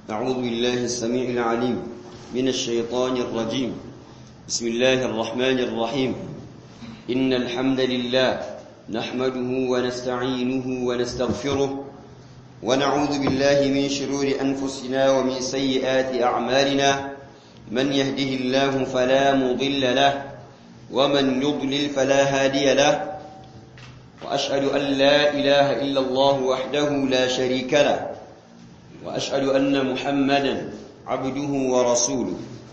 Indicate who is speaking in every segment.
Speaker 1: أعوذ بالله السميع العليم من الشيطان الرجيم بسم الله الرحمن الرحيم إن الحمد لله نحمده ونستعينه ونستغفره ونعوذ بالله من شرور أنفسنا ومن سيئات أعمالنا من يهده الله فلا مضل له ومن يضلل فلا هادي له وأشهد أن لا إله إلا الله وحده لا شريك له وأشهد أن محمدا عبده ورسوله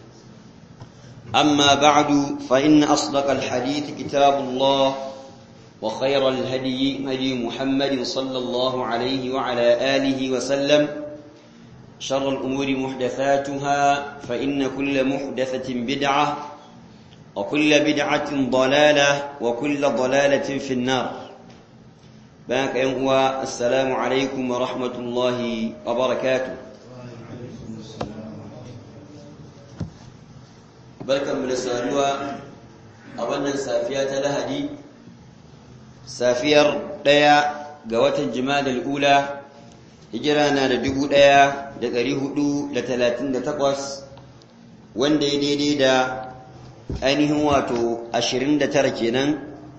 Speaker 1: أما بعد فإن أصدق الحديث كتاب الله وخير الهدي هدي محمد صلى الله عليه وعلى آله وسلم شر الأمور محدثاتها فإن كل محدثة بدعة وكل بدعة ضلالة وكل ضلالة في النار بانك ينقوى السلام عليكم ورحمة الله وبركاته بركة من السالوة أولا سافية لهدي سافير ديا قوات الجمال الأولى هجرانا لدقو ديا دقري هدو لتلاتين دتقوس وان دي دي دي دا ainihin wato 29 kenan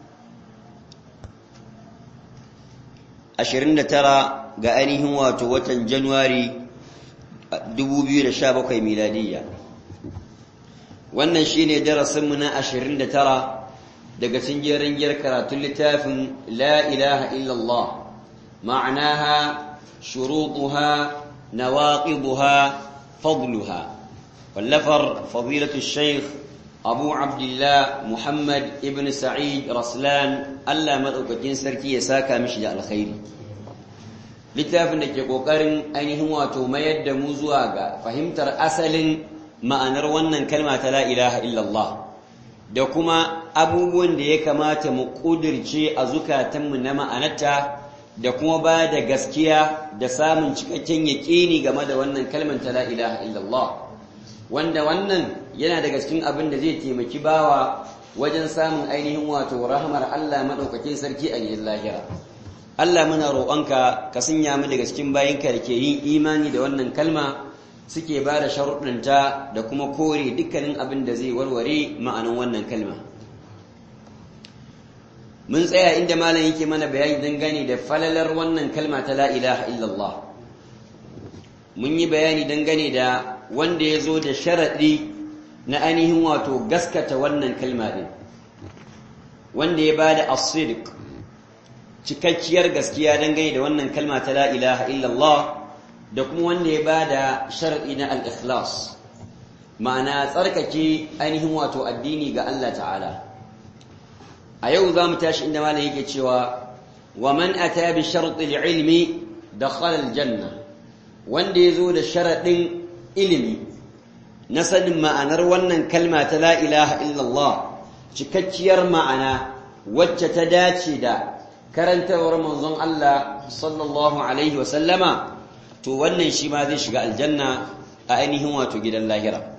Speaker 1: 29 ga ainihin wato watan Januwari 2017 miladiyya wannan shine darasinmu na 29 daga cikin jerin giyar karatun littafin la ilaha illallah ma'anaha shurutuha nawaqiduha fadluha wallafar fadilatu shaykh abu abdullah muhammad ibn sa'id raslan allah maɗaukakin sarki ya saka mishi da alkhairi littafin da ke ƙoƙarin ainihin wato mayar da mu zuwa ga fahimtar asalin ma'anar wannan kalma ta la ilaha illallah da kuma abubuwan da ya kamata mu ƙudirce a zukatanmu na ma'anarta da kuma ba da gaskiya da samun cikakken yaƙini game da wannan kalmar ta la ilaha illallah wanda wannan yana daga cikin abin da zai taimaki bawa wajen samun ainihin wato rahmar Allah madaukakin sarki a gidan lahira Allah muna roƙonka ka sanya mu daga cikin bayinka da ke yin imani da wannan kalma suke ba da sharuɗinta da kuma kore dukkanin abin da zai warware ma'anin wannan kalma mun tsaya inda malam yake mana bayani dangane da falalar wannan kalma ta la ilaha illallah mun yi bayani dangane da wanda ya zo da sharaɗi na ainihin wato gaskata wannan kalma ɗin wanda ya ba da asidik cikakkiyar gaskiya dangane da wannan kalma ta la ilaha illallah da kuma wanda ya ba da sharaɗi na al-ikhlas ma'ana tsarkake ainihin wato addini ga Allah ta'ala a yau za mu tashi inda malam yake cewa wa man ata bi sharɗi ilmi dakhala al-janna wanda ya zo da sharaɗin ilimi na sanin ma'anar wannan kalma ta la ilaha illallah cikakkiyar ma'ana wacce ta dace da karantawar manzon Allah sallallahu alaihi wasallama to wannan shi ma zai shiga aljanna a ainihin wato gidan lahira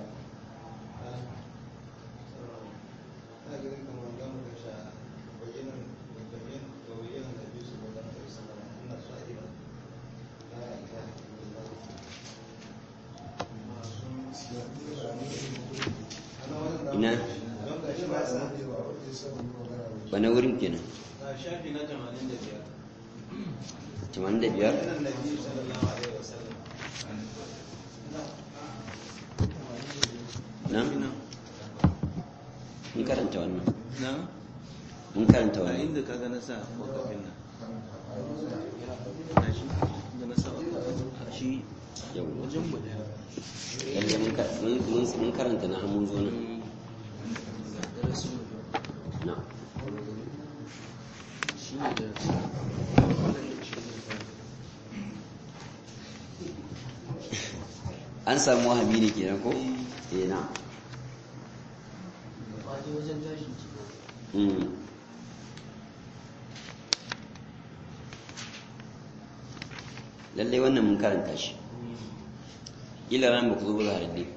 Speaker 1: ina wani wurin kenan
Speaker 2: shafi na 85
Speaker 1: 85 na mun karanta wannan
Speaker 2: na
Speaker 1: mun karanta
Speaker 2: a
Speaker 1: wannan
Speaker 2: inda ka gana sa wakafin nan na shi da na sa wakafin a shi
Speaker 1: yau
Speaker 2: wajen mu daya
Speaker 1: lalle mun ka- mun- mun- mun karanta na hamun zo nan
Speaker 2: ga darasin mu
Speaker 1: na
Speaker 2: shi ne darasin wannan da shi ne ba
Speaker 1: an samu wahabi ne kenan ko eh na
Speaker 2: faɗi wajen tashin ciki
Speaker 1: Mm. lallai wannan mun karanta shi ila ran ba ku zo ba za a rade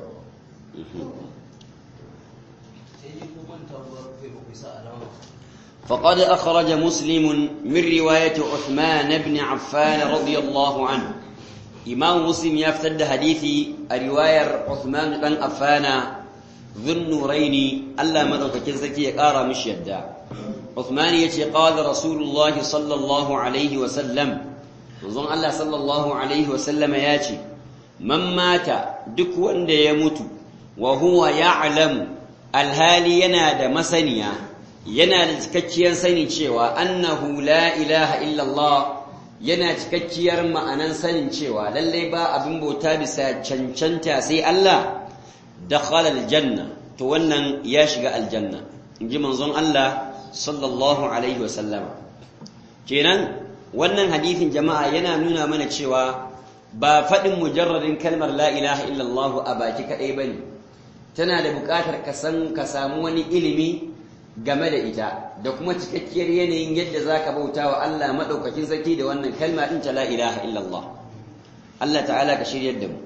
Speaker 2: sai ji ko manta ba kai ba ku sa alama
Speaker 1: فقد أخرج مسلم من رواية عثمان بن عفان رضي الله عنه إمام مسلم يفتد حديثي رواية عثمان بن عفان ذو النورين ألا مدرك كنسكي يقارى مش يدى عثمان يتي قال رسول الله صلى الله عليه وسلم manzon Allah sallallahu alaihi wasallam ya ce man mata duk wanda ya mutu wa huwa ya'lamu alhali yana da masaniya yana da cikakkiyar sani cewa annahu la ilaha illallah yana cikakkiyar ma'anan sanin cewa lallai ba abin bauta bisa cancanta sai Allah dakhala aljanna to wannan ya shiga aljanna inji manzon Allah sallallahu alaihi wasallam kenan wannan hadithin jama'a yana nuna mana cewa ba faɗin mujarradin kalmar la ilaha illallah a baki kaɗai ba ne tana da buƙatar ka san ka samu wani ilimi game da ita da kuma cikakkiyar yanayin yadda za ka bauta wa Allah maɗaukakin sarki da wannan kalma ɗin ta la ilaha illallah Allah ta'ala ka shiryar da mu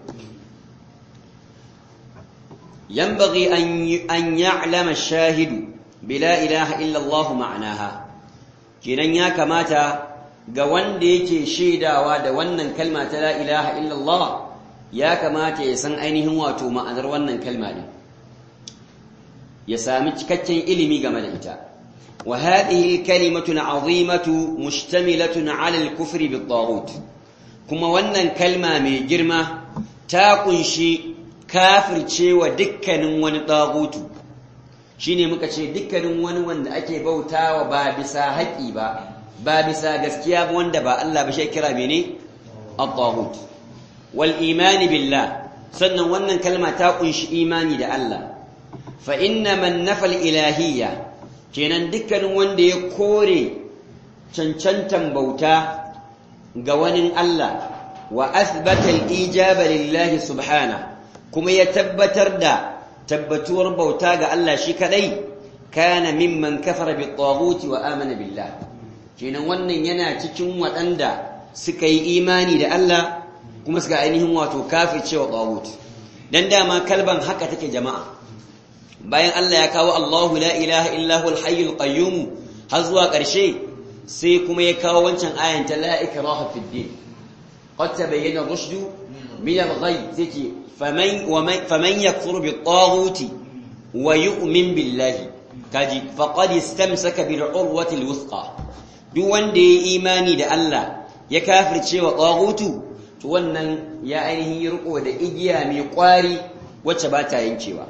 Speaker 1: yanbaghi an ya'lama shahidu bi la ilaha illallah ma'anaha kenan ya kamata ga wanda yake shaidawa da wannan kalma ta la ilaha illallah ya kamata ya san ainihin wato ma'anar wannan kalma din ya sami cikakken ilimi game da ita wa hadhihi kalimatu azimatu mushtamilatun ala al-kufri bit-taghut kuma wannan kalma mai girma ta kunshi kafircewa dukkanin wani tagutu shine muka ce dukkanin wani wanda ake bautawa ba bisa haƙi ba ba bisa gaskiya ba wanda ba Allah ba shi kira mene at-taghut wal imani billah sannan wannan kalma ta kunshi imani da Allah fa inna man nafal ilahiyya kenan dukkanin wanda ya kore cancantan bauta ga wani Allah wa athbata al-ijaba lillahi subhana kuma ya tabbatar da tabbatuwar bauta ga Allah shi kadai kana mimman kafara bit-taghut wa amana billah kenan wannan yana cikin waɗanda suka yi imani da Allah kuma suka ainihin wato kafircewa taghut dan dama kalban haka take jama'a bayan Allah ya kawo Allahu la ilaha illa huwal hayyul qayyum har zuwa ƙarshe sai kuma ya kawo wancan ayan ta la ikraha fid din qad tabayyana rushdu min al-ghay take faman faman yakfur bit taghuti wa yu'min billahi kaji faqad istamsaka bil urwati al-wuthqa duk wanda ya imani da Allah ya kafirce wa taghutu to wannan ya ainihin riko da igiya mai kwari wacce ba ta yankewa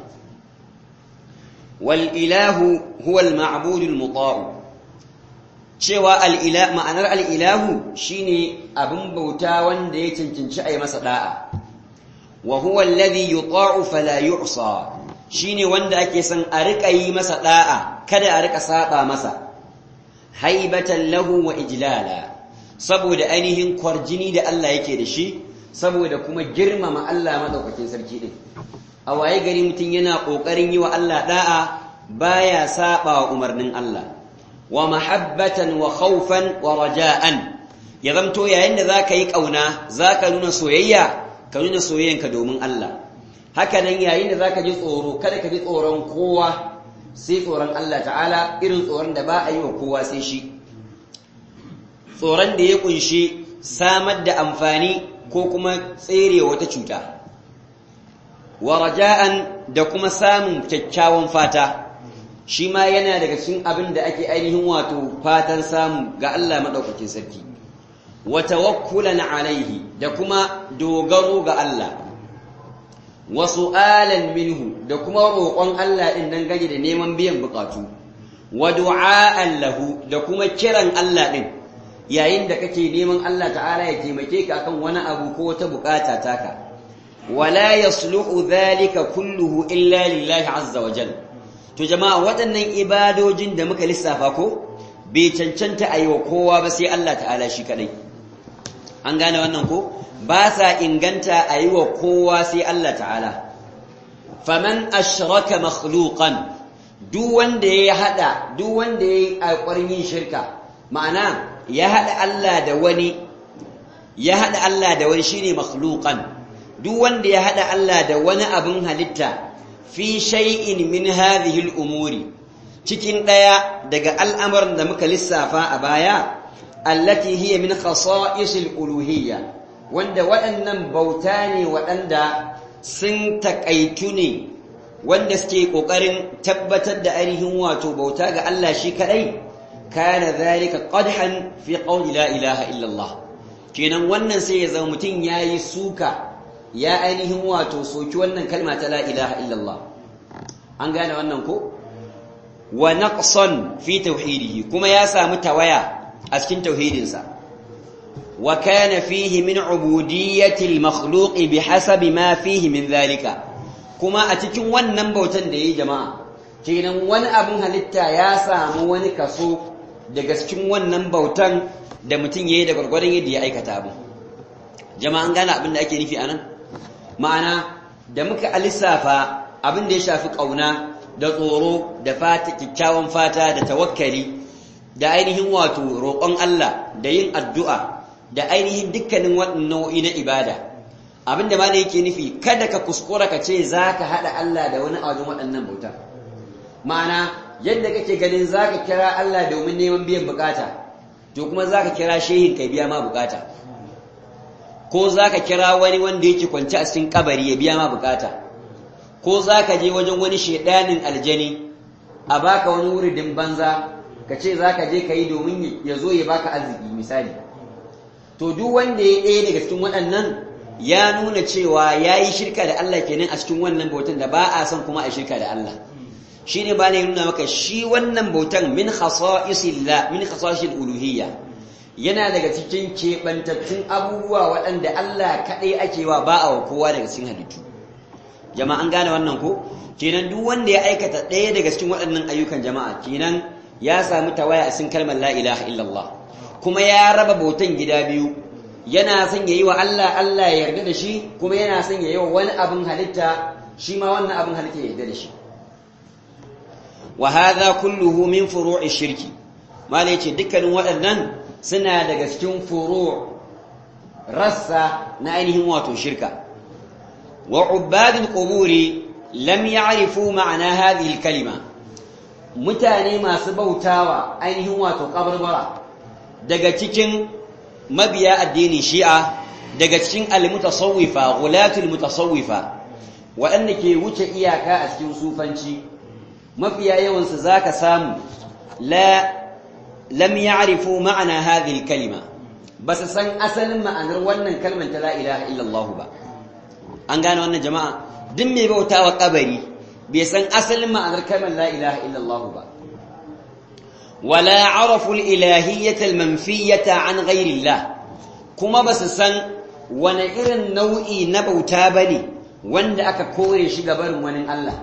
Speaker 1: wal ilahu huwa al ma'budu al muta'u cewa al ila ma'anar al ilahu shine abin bauta wanda ya cancanci ayi masa da'a wa huwa alladhi yuta'u fala yu'sa shine wanda ake son a rika yi masa da'a kada a rika saba masa haibatan lahu wa ijlala saboda ainihin kwarjini da Allah yake da shi saboda kuma girmama Allah madaukakin sarki din a waye gari mutum yana kokarin yi wa Allah da'a baya saba wa umarnin Allah wa mahabbatan wa khawfan wa raja'an ya zamto yayin da zaka yi kauna zaka nuna soyayya ka nuna soyayyanka domin Allah haka nan yayin da zaka ji tsoro kada ka ji tsoron kowa sai tsoron Allah ta'ala irin tsoron da ba a yi wa kowa sai shi tsoron da ya kunshi samar da amfani ko kuma tsere wata cuta wa raja'an da kuma samun kyakkyawan fata shi ma yana daga cikin abin da ake ainihin wato fatan samu ga Allah madaukakin sarki wa tawakkulan alaihi da kuma dogaro ga Allah wa su'alan minhu da kuma roƙon Allah din nan gani da neman biyan bukatu wa du'a'an lahu da kuma kiran Allah din yayin da kake neman Allah ta'ala ya taimake ka akan wani abu ko wata bukata taka wala yasluhu dhalika kulluhu illa lillahi azza wa jalla to jama'a waɗannan ibadojin da muka lissafa ko bai cancanta a yi wa kowa ba sai Allah ta'ala shi kadai an gane wannan ko ba sa inganta a yi wa kowa sai Allah ta'ala faman ashraka makhluqan duk wanda ya hada duk wanda ya yi alƙwarin yin shirka ma'ana ya hada Allah da wani ya hada Allah da wani shine makhluqan duk wanda ya hada Allah da wani abin halitta fi shay'in min hadhihi al-umuri cikin ɗaya daga al'amuran da muka lissafa a baya allati hiya min khasa'isil uluhiyya wanda waɗannan bauta ne waɗanda sun taƙaitu ne wanda suke ƙoƙarin tabbatar da ainihin wato bauta ga Allah shi kaɗai kana zalika qadhan fi qawli la ilaha illallah kenan wannan sai ya zama mutum yayi suka ya ainihin wato soki wannan kalma ta la ilaha illallah an gane wannan ko wa naqsan fi tauhidihi kuma ya samu tawaya a cikin tauhidinsa wa kana fihi min ubudiyyati al-makhluq bihasabi ma fihi min dhalika kuma a cikin wannan bautan da yayi jama'a kenan wani abin halitta ya samu wani kaso daga cikin wannan bautan da mutum yayi da gurgurdan yadda ya aikata abu jama'a an gane abin da ake nufi anan ma'ana da muka alisafa abin da ya shafi kauna da tsoro da fata kikkiawan fata da tawakkali da ainihin wato roƙon Allah da yin addu'a da ainihin dukkanin waɗannan nau'i na ibada abinda ma da yake nufi kada ka kuskura ka ce za ka haɗa Allah da wani wajen waɗannan bauta ma'ana yadda kake ganin za ka kira Allah domin neman biyan bukata to kuma za ka kira shehin ka biya ma bukata ko za ka kira wani wanda yake kwance a cikin kabari ya biya ma bukata ko za ka je wajen wani shaidanin aljani a baka wani wuridin banza ka ce za ka je ka yi domin ya zo ya baka arziki misali to duk wanda ya ɗaya daga cikin waɗannan ya nuna cewa ya yi shirka da Allah kenan a cikin wannan bautan da ba a son kuma a shirka da Allah shi ne ba ne nuna maka shi wannan bautan min khasa'isillah min khasa'isil uluhiyya yana daga cikin keɓantattun abubuwa waɗanda Allah kaɗai ake wa ba a wa kowa daga cikin halittu jama'a an gane wannan ko kenan duk wanda ya aikata ɗaya daga cikin waɗannan ayyukan jama'a kenan ya samu tawaya a cikin kalmar la ilaha illallah kuma ya raba bautan gida biyu yana son yayi wa Allah Allah ya yarda da shi kuma yana son yayi wa wani abin halitta shi ma wannan abin halitta ya yarda da shi wa hadha kulluhu min furu'i shirki malai ce dukkanin waɗannan suna daga cikin furu' rassa na ainihin wato shirka wa ubadul quburi lam ya'rifu ma'ana hadhihi al-kalima mutane masu bautawa ainihin wato kabarbara daga cikin mabiya addinin shi'a daga cikin al-mutasawwifa ghulatul mutasawwifa waɗanda ke wuce iyaka a cikin sufanci mafiya yawan su zaka samu la lam ya'rifu ma'ana hadhihi al-kalima basu san asalin ma'anar wannan kalmar ta la ilaha illallah ba an gane wannan jama'a duk mai bautawa kabari bai san asalin ma'anar kalmar la ilaha illallah ba wala arafu al-ilahiyyata al-manfiyyata an ghayri Allah kuma basu san wani irin nau'i na bauta bane wanda aka kore shi ga barin wani Allah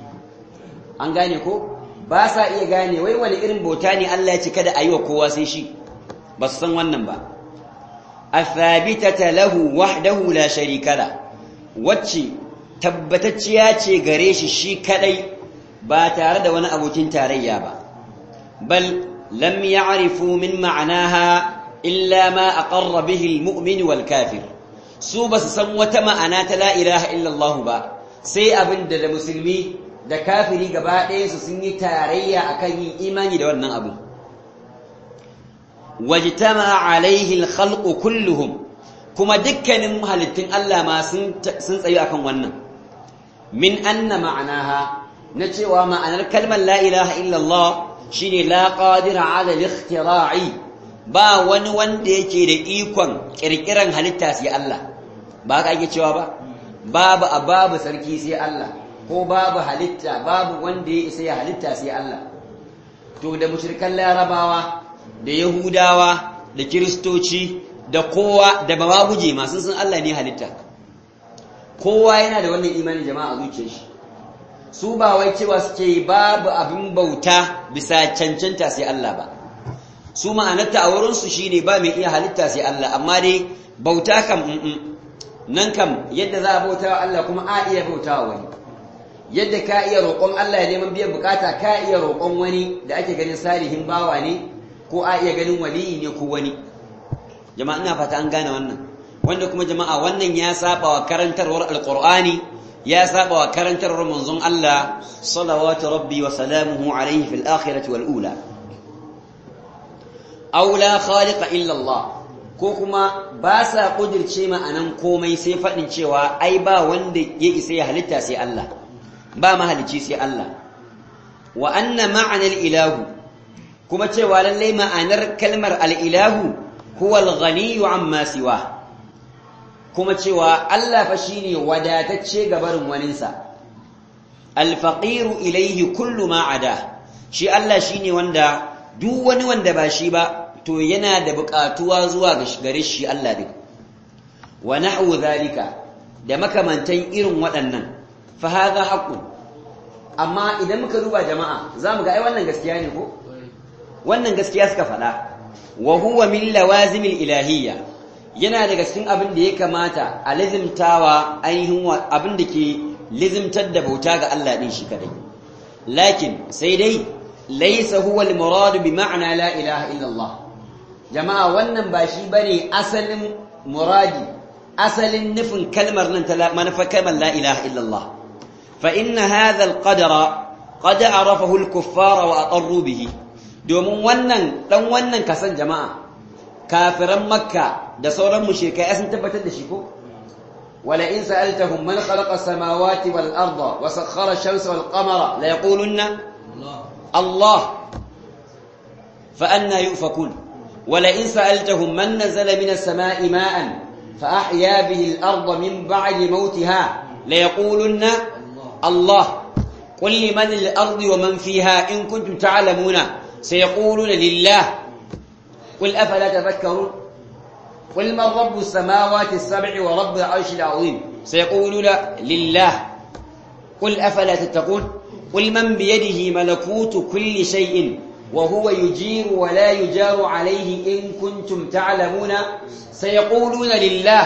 Speaker 1: an gane ko ba sa iya gane wai wani irin bauta ne Allah ya ce kada ayi wa kowa sai shi basu san wannan ba athabitata lahu wahdahu la sharika la wacce tabbatacciya ce gare shi shi kadai ba tare da wani abokin tarayya ba bal lam ya'rifu min ma'anaha illa ma aqarra bihi almu'min wal kafir su basu san wata ma'ana ta la ilaha illa Allah ba sai abin da da musulmi da kafiri gaba ɗaya su sun yi tarayya akan yin imani da wannan abu wajtama alaihi alkhalqu kulluhum kuma dukkanin halittun Allah ma sun tsayu akan wannan min anna ma'anaha na cewa ma'anar kalmar la ilaha illallah shine la qadira ala al-ikhtira'i ba wani wanda yake da ikon kirkiran halitta sai Allah ba ka ake cewa ba babu ababu sarki sai Allah ko babu halitta babu wanda ya isa ya halitta sai Allah to da mushrikan larabawa da yahudawa da kiristoci da kowa da ba ma guje masu sun Allah ne halitta kowa yana da wannan imanin jama'a a zuciyar shi su ba wai cewa suke babu abin bauta bisa cancanta sai Allah ba su ma'anarta a wurinsu shine ba mai iya halitta sai Allah amma dai bauta kam nan kam yadda za a bauta wa Allah kuma a iya bauta wa wani yadda ka iya roƙon Allah ya neman biyan bukata ka iya roƙon wani da ake ganin salihin bawa ne ko a iya ganin waliyi ne ko wani jama'a ina fata an gane wannan wanda kuma jama'a wannan ya saba wa karantarwar alqur'ani ya saba wa karantar manzon Allah salawatu rabbi wa salamuhu alayhi fil akhirati wal ula aw la khaliqa illa Allah ko kuma ba sa kudirce ma'anan komai sai fadin cewa ai ba wanda ya isa ya halitta sai Allah ba mahalicci sai Allah wa anna ma'anal ilahu kuma cewa lallai ma'anar kalmar al-ilahu huwa al-ghaniyyu amma siwa kuma cewa Allah fa shine wadatacce ga barin waninsa al-faqiru ilayhi kullu ma ada shi Allah shine wanda duk wani wanda ba shi ba to yana da buƙatuwa zuwa ga gare shi Allah din wa nahwu zalika da makamantan irin waɗannan fa hadha haqqun amma idan muka duba jama'a zamu ga ai wannan gaskiya ne ko wannan gaskiya suka faɗa wa huwa min lawazimil ilahiyya yana daga cikin abin da ya kamata a lazimtawa ainihin abin da ke lazimtar da bauta ga Allah din shi kadai lakin sai dai laysa huwa al-murad bi ma'na la ilaha illa Allah jama'a wannan ba shi bane asalin muradi asalin nufin kalmar nan ta manufar kalmar la ilaha illa Allah fa inna hadha al-qadara qad arafahu al-kuffara wa aqarru bihi domin wannan dan wannan kasan jama'a kafiran makka da sauran mushrikai sun tabbatar da shi ko wala in sa'altahum man khalaqa samawati wal arda wa sakhkhara ash-shamsa wal qamara la yaqulunna Allah fa anna yufakun wala in sa'altahum man nazala min as-sama'i ma'an fa ahya bihi al-arda min ba'di mawtiha la yaqulunna Allah قل لمن الأرض ومن فيها إن كنتم تعلمون سيقولون لله قل أفلا تذكرون قل من رب السماوات السبع ورب العرش العظيم سيقولون لله قل أفلا تتقون قل من بيده ملكوت كل شيء وهو يجير ولا يجار عليه إن كنتم تعلمون سيقولون لله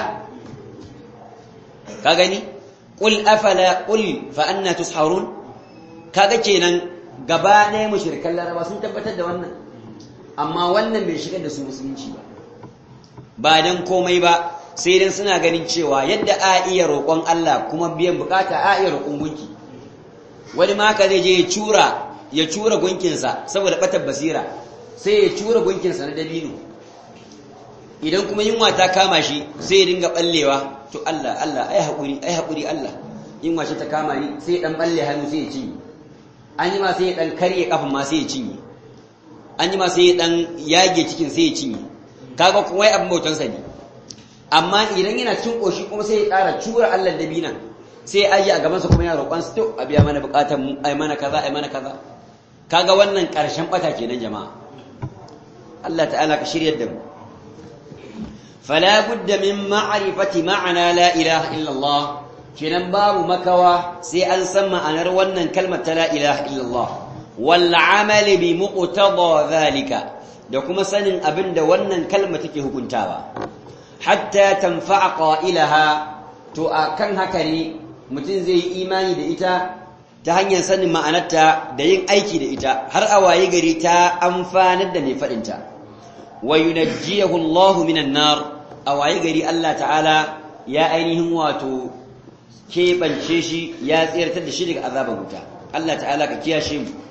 Speaker 1: كاغني قل أفلا قل فأنا تسحرون كاغتينا gaba ɗaya mushrikan laraba sun tabbatar da wannan amma wannan bai shigar da su musulunci ba ba dan komai ba sai dan suna ganin cewa yadda a iya roƙon Allah kuma biyan bukata a iya roƙon gunki wani ma ka zai je ya cura ya cura gunkinsa saboda batar basira sai ya cura gunkinsa na dabino idan kuma yunwa ta kama shi sai ya dinga ballewa to Allah Allah ai haƙuri ai haƙuri Allah yunwa shi ta kama ni sai ya dan balle hannu sai ya cinye an yi ma sai ya ɗan karye ƙafin ma sai ya cinye an yi ma sai ya ɗan yage cikin sai ya cinye kaga kuma wai abin bautansa ne amma idan yana cin ƙoshi kuma sai ya ƙara cura Allah da bina sai ya aji a gabansa kuma ya roƙon su to a biya mana buƙatar mu ai mana kaza ai mana kaza kaga wannan ƙarshen ɓata kenan jama'a Allah ta'ala ka shiryar da mu fala budda min ma'rifati ma'ana la ilaha illa Allah kenan babu makawa sai an san ma'anar wannan kalmar ta la ilaha illallah wal amali bi muqtada zalika da kuma sanin abin da wannan kalma take hukuntawa hatta tanfa'a qailaha to akan haka ne mutum zai yi imani da ita ta hanyar sanin ma'anarta da yin aiki da ita har a waye gari ta amfanar da mai faɗinta wa yunajjiyahu Allahu minan nar a waye gari Allah ta'ala ya ainihin wato keɓance shi ya tsirtar da shi daga azabar wuta Allah ta'ala ka kiyashe mu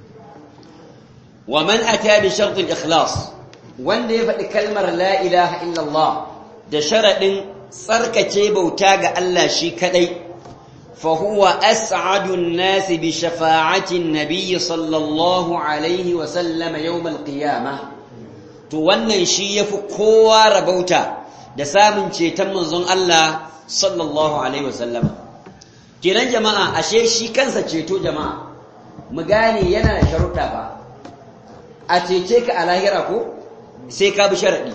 Speaker 1: wa man ata bi shartul ikhlas wanda ya faɗi kalmar la ilaha illallah da sharaɗin tsarkace bauta ga Allah shi kadai fa huwa as'adu an-nas bi shafa'ati an-nabiy sallallahu alaihi wa sallam yawm al-qiyamah to wannan shi yafi kowa rabauta da samun ceton manzon Allah sallallahu alaihi wasallama kenan jama'a ashe shi kansa ceto jama'a mu gane yana da sharuɗa ba a cece ka a lahira ko sai ka bi sharaɗi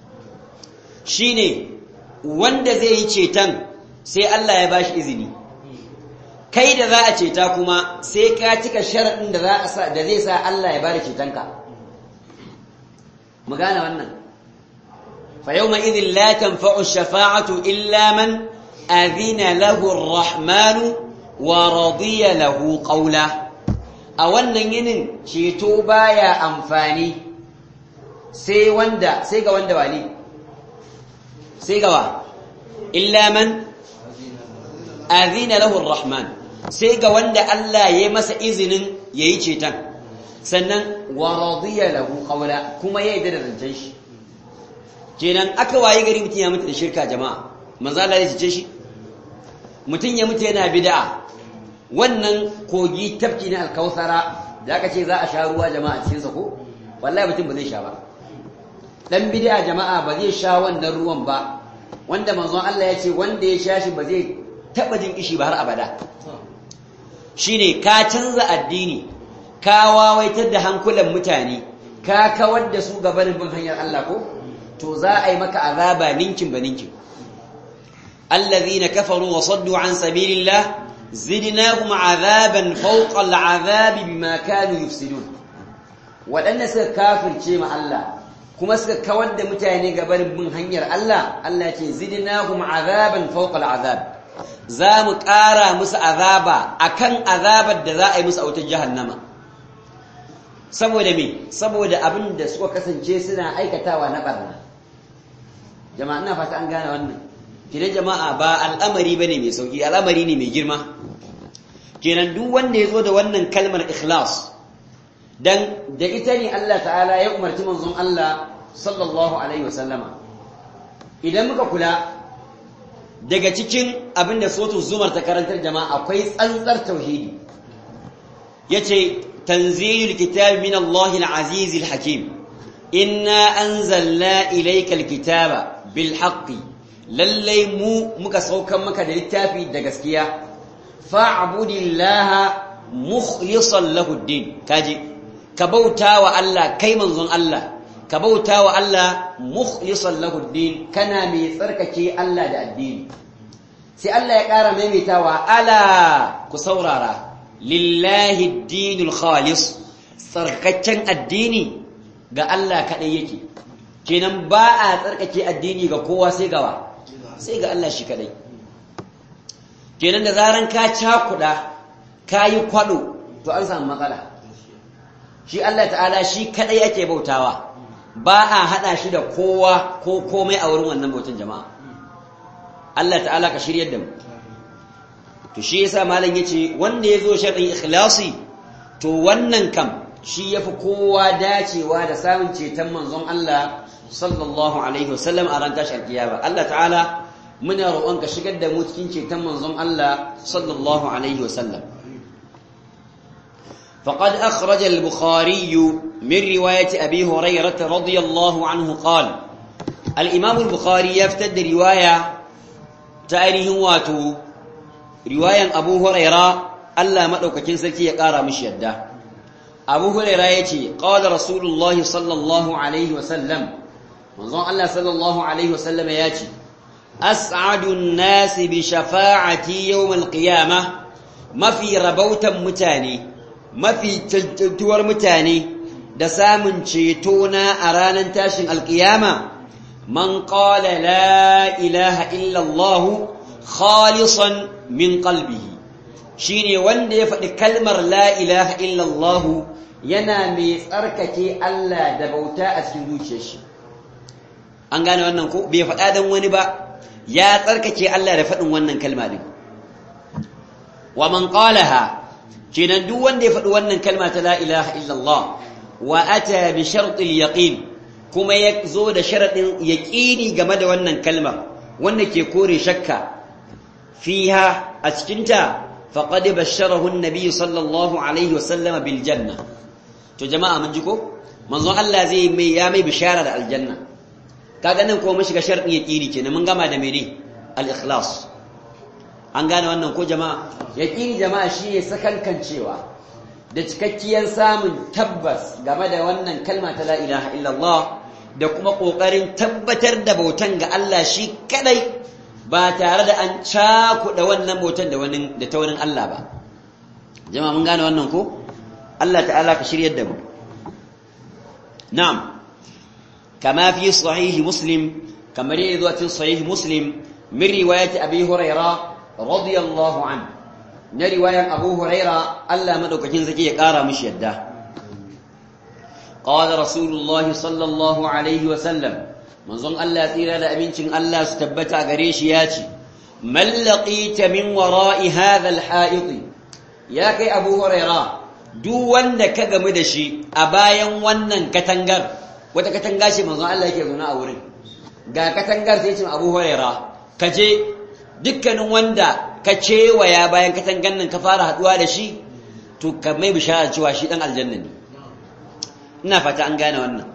Speaker 1: shine wanda zai yi ceton sai Allah ya bashi izini kai da za a ceta kuma sai ka cika sharaɗin da za a sa da zai sa Allah ya bada cetonka mu gane wannan فيومئذ لا تنفع الشفاعة إلا من أذن له الرحمن ورضي له قولا أولا ينن شيتو بايا أنفاني سي وندا سي وندا والي سي illa man azina lahu rahman sai ga wanda Allah ya masa izinin yayi ceton sannan wa radiya lahu qawla kuma ya yarda da zancen shi kenan aka waye gari mutum ya mutu da shirka jama'a manzo Allah ya cece shi mutum ya mutu yana bid'a wannan kogi tafki na alkausara da aka ce za a sha ruwa jama'a cikin sa ko wallahi mutum ba zai sha ba dan bid'a jama'a ba zai sha wannan ruwan ba wanda manzon Allah ya ce wanda ya sha shi ba zai taba jin kishi ba har abada shine ka canza addini ka wawaitar da hankulan mutane ka kawar da su gabanin bin hanyar Allah ko to za a yi maka azaba ninkin ba ninkin الذين كفروا وصدوا عن سبيل الله زدناهم عذابا فوق العذاب بما كانوا يفسدون waɗanda suka kafirce ma Allah kuma suka kawar da mutane gabanin bin hanyar Allah Allah ce zidnahum azaban fawqa al'azab za mu ƙara musu azaba akan azabar da za a yi musu a wutar jahannama saboda me saboda abin da suka kasance suna aikatawa na barna jama'a ina fata an gane wannan kidan jama'a ba al'amari bane mai sauki al'amari ne mai girma kenan duk wanda ya zo da wannan kalmar ikhlas dan da ita ne Allah ta'ala ya umarci manzon Allah sallallahu alaihi wasallama idan muka kula daga cikin abin da sotu zumar ta karantar jama'a akwai tsantsar tauhidi yace tanzilul kitab min Allah al-aziz al-hakim inna anzalna ilayka al-kitaba bil haqqi lallai mu muka saukan maka da littafi da gaskiya fa'budillaha mukhlishan lahu ad-din kaji ka bauta wa Allah kai manzon Allah ka bauta wa Allah mukhlishan lahu ad-din kana mai tsarkake Allah da addini sai Allah ya ƙara maimaitawa ala ku saurara lillahi ad-dinul khalis tsarkakken addini ga Allah kadai yake kenan ba a tsarkake addini ga kowa sai gawa sai ga Allah shi kadai kenan da zaran ka cakuda ka yi kwado to an samu matsala shi Allah ta'ala shi kadai ake bautawa ba a hada shi da kowa ko komai a wurin wannan bautan jama'a Allah ta'ala ka shiryar da mu to shi yasa malam yace wanda yazo sharɗin ikhlasi to wannan kam shi yafi kowa dacewa da samun ceton manzon Allah sallallahu alaihi wasallam a ran tashar kiyama Allah ta'ala muna roƙon ka shigar da mu cikin ceton manzon Allah sallallahu alaihi wasallam فقد أخرج البخاري من رواية أبي هريرة رضي الله عنه قال الإمام البخاري يفتد رواية تأريه واتو رواية أبو هريرة ألا مدوك كنسلتي يقارى مش يده أبو هريرة يتي قال رسول الله صلى الله عليه وسلم منظر الله صلى الله عليه وسلم ياتي أسعد الناس بشفاعتي يوم القيامة ما في ربوتا متاني mafi cancantuwar mutane da samun cetona a ranar tashin alkiyama man qala la ilaha illallah khalisan min qalbihi shine wanda ya faɗi kalmar la ilaha illallah yana mai tsarkake Allah da bauta a cikin zuciyar shi an gane wannan ko bai faɗa dan wani ba ya tsarkake Allah da faɗin wannan kalma din wa man qalaha kenan duk wanda ya faɗi wannan kalma ta la ilaha illallah wa ata bi shartil yaqin kuma ya zo da sharadin yaqini game da wannan kalma wanda ke kore shakka fiha a cikin ta faqad basharahu an-nabi sallallahu alaihi wasallam bil janna to jama'a mun ji ko manzo Allah zai mai ya mai bishara da aljanna kaga nan ko mun shiga sharadin yaqini kenan mun gama da mene al-ikhlas an gane wannan ko jama'a yaƙini jama'a shi ne sakankancewa da cikakkiyar samun tabbas game da wannan kalma ta la ilaha illallah da kuma ƙoƙarin tabbatar da bautan ga Allah shi kadai ba tare da an cakuɗa wannan bautan da wani da ta wani Allah ba jama'a mun gane wannan ko Allah ta'ala ka shiryar da mu na'am kama fi sahihi muslim kamar yadda zuwa cikin sahihi muslim min riwayati abi hurairah radiyallahu an na riwayan abu huraira Allah madaukakin zaki ya kara mishi yadda qala rasulullahi sallallahu alaihi wa sallam manzon Allah tsira da abincin Allah su tabbata gare shi ya ce man laqita min wara'i hadha al-ha'it ya kai abu huraira duk wanda ka gamu da shi a bayan wannan katangar wata katanga ce manzon Allah yake zaune a wurin ga katangar sai ce abu huraira ka je dukkanin wanda ka cewaya bayan katangan nan ka fara haduwa da shi to ka mai bishara cewa shi dan aljanna ne ina fata an gane wannan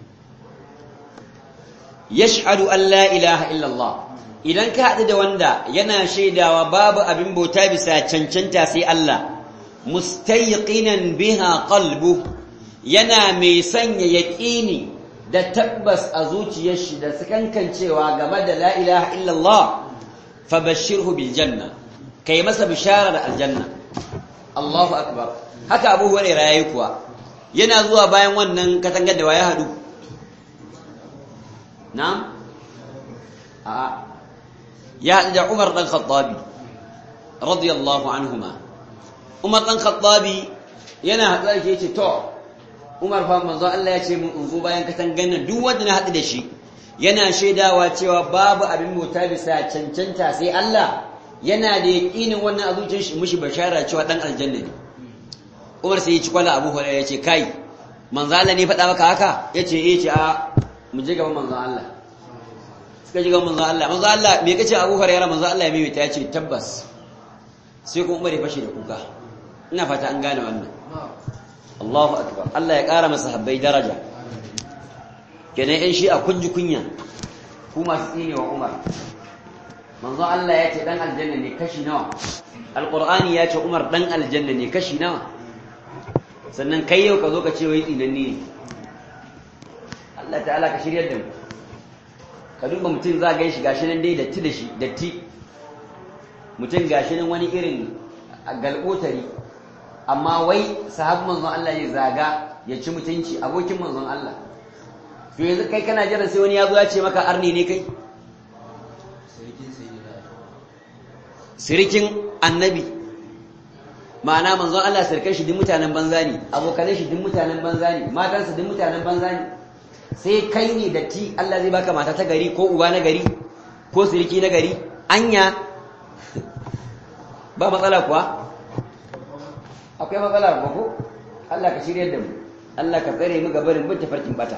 Speaker 1: yashhadu an la ilaha illallah idan ka haɗu da wanda yana shaidawa babu abin bauta bisa cancanta sai Allah mustayqinan biha qalbu yana mai sanya yaqini da tabbas a zuciyar shi da sakankancewa game da la ilaha illallah fabashshirhu bil janna kai masa bishara da aljanna Allahu akbar haka Abu Hurairah yayi kuwa yana zuwa bayan wannan katangar da waya hadu na'am a ya hadu da Umar dan Khattabi radiyallahu anhuma Umar dan Khattabi yana hadu da shi yace to Umar fa manzo Allah ya ce mun in zo bayan katangar nan duk wanda na hadu da shi yana shaidawa cewa babu abin mota bisa cancanta sai Allah yana da yaƙinin wannan a zuciyar shi mushi bashara cewa dan aljanna ne Umar sai ya ci kwala Abu Hurairah ya ce kai manzo Allah ne faɗa maka haka yace eh ce a mu je gaban manzo Allah suka je gaban manzo Allah manzo Allah me kace Abu Hurairah manzo Allah ya mimita ya ce tabbas sai kuma Umar ya fashe da kuka ina fata an gane wannan Allahu akbar Allah ya ƙara masa habbai daraja kenan yan shi a kunji kunya ku masu tsine wa Umar manzo Allah ya ce dan aljanna ne kashi nawa alqur'ani ya ce Umar dan aljanna ne kashi nawa sannan kai yau ka zo ka ce wai tsinanni ne Allah ta'ala ka shiryar da mu ka duba mutum za ga shi gashi nan dai datti da shi datti mutum gashi nan wani irin galbotari amma wai sahabban manzon Allah ya zaga ya ci mutunci abokin manzon Allah to yanzu kai kana jiran sai wani ya zo ya ce maka arni ne kai sirikin annabi ma'ana manzon Allah sirkan shi duk mutanen banza ne abokanan shi duk mutanen banza ne matansa duk mutanen banza ne sai kai ne datti Allah zai baka mata ta gari ko uba na gari ko siriki na gari anya ba matsala kuwa akwai matsala kuwa ko Allah ka shirye da mu Allah ka tsare mu gabarin bin tafarkin bata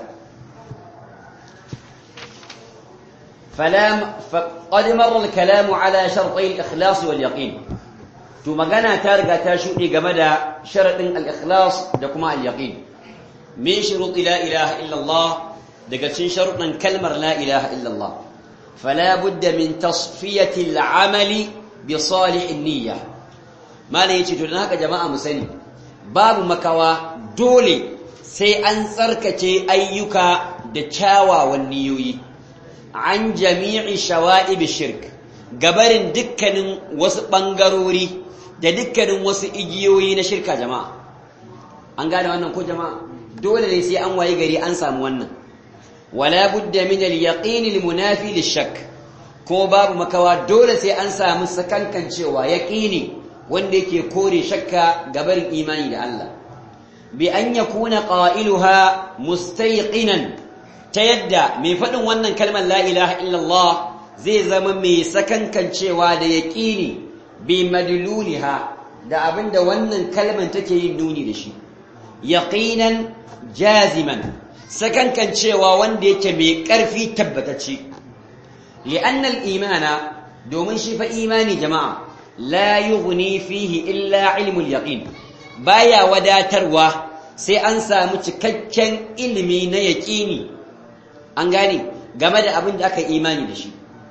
Speaker 1: فلا فقد مر الكلام على شرطي الإخلاص واليقين to magana ta riga ta shuɗe game da sharaɗin al-ikhlas da kuma al-yaqin min shuruɗi la ilaha illallah daga cikin sharuɗin kalmar la ilaha illallah fala budda min tasfiyati al-amali bi salih niyya malai yace to dan haka jama'a mu sani babu makawa dole sai an tsarkace ayyuka da kyawawan niyoyi an jami'i shawa'ib shirk gabarin dukkanin wasu bangarori da dukkanin wasu igiyoyi na shirka jama'a an gane wannan ko jama'a dole ne sai an waye gari an samu wannan wala budda min al-yaqin al-munafi lish-shakk ko babu makawa dole sai an samu sakankan cewa yaqini wanda yake kore shakka gabarin imani da Allah bi an yakuna qailuha mustayqinan ta yadda mai faɗin wannan kalmar la ilaha illallah zai zama mai sakankancewa da yaƙini bi madluliha da abinda wannan kalmar take yin nuni da shi yaqinan jaziman sakankancewa wanda yake mai ƙarfi tabbatacce li'anna al-imana domin shi fa imani jama'a la yughni fihi illa ilmul yaqin baya wadatarwa sai an samu cikakken ilimi na yaƙini an gane game da abin da aka imani da shi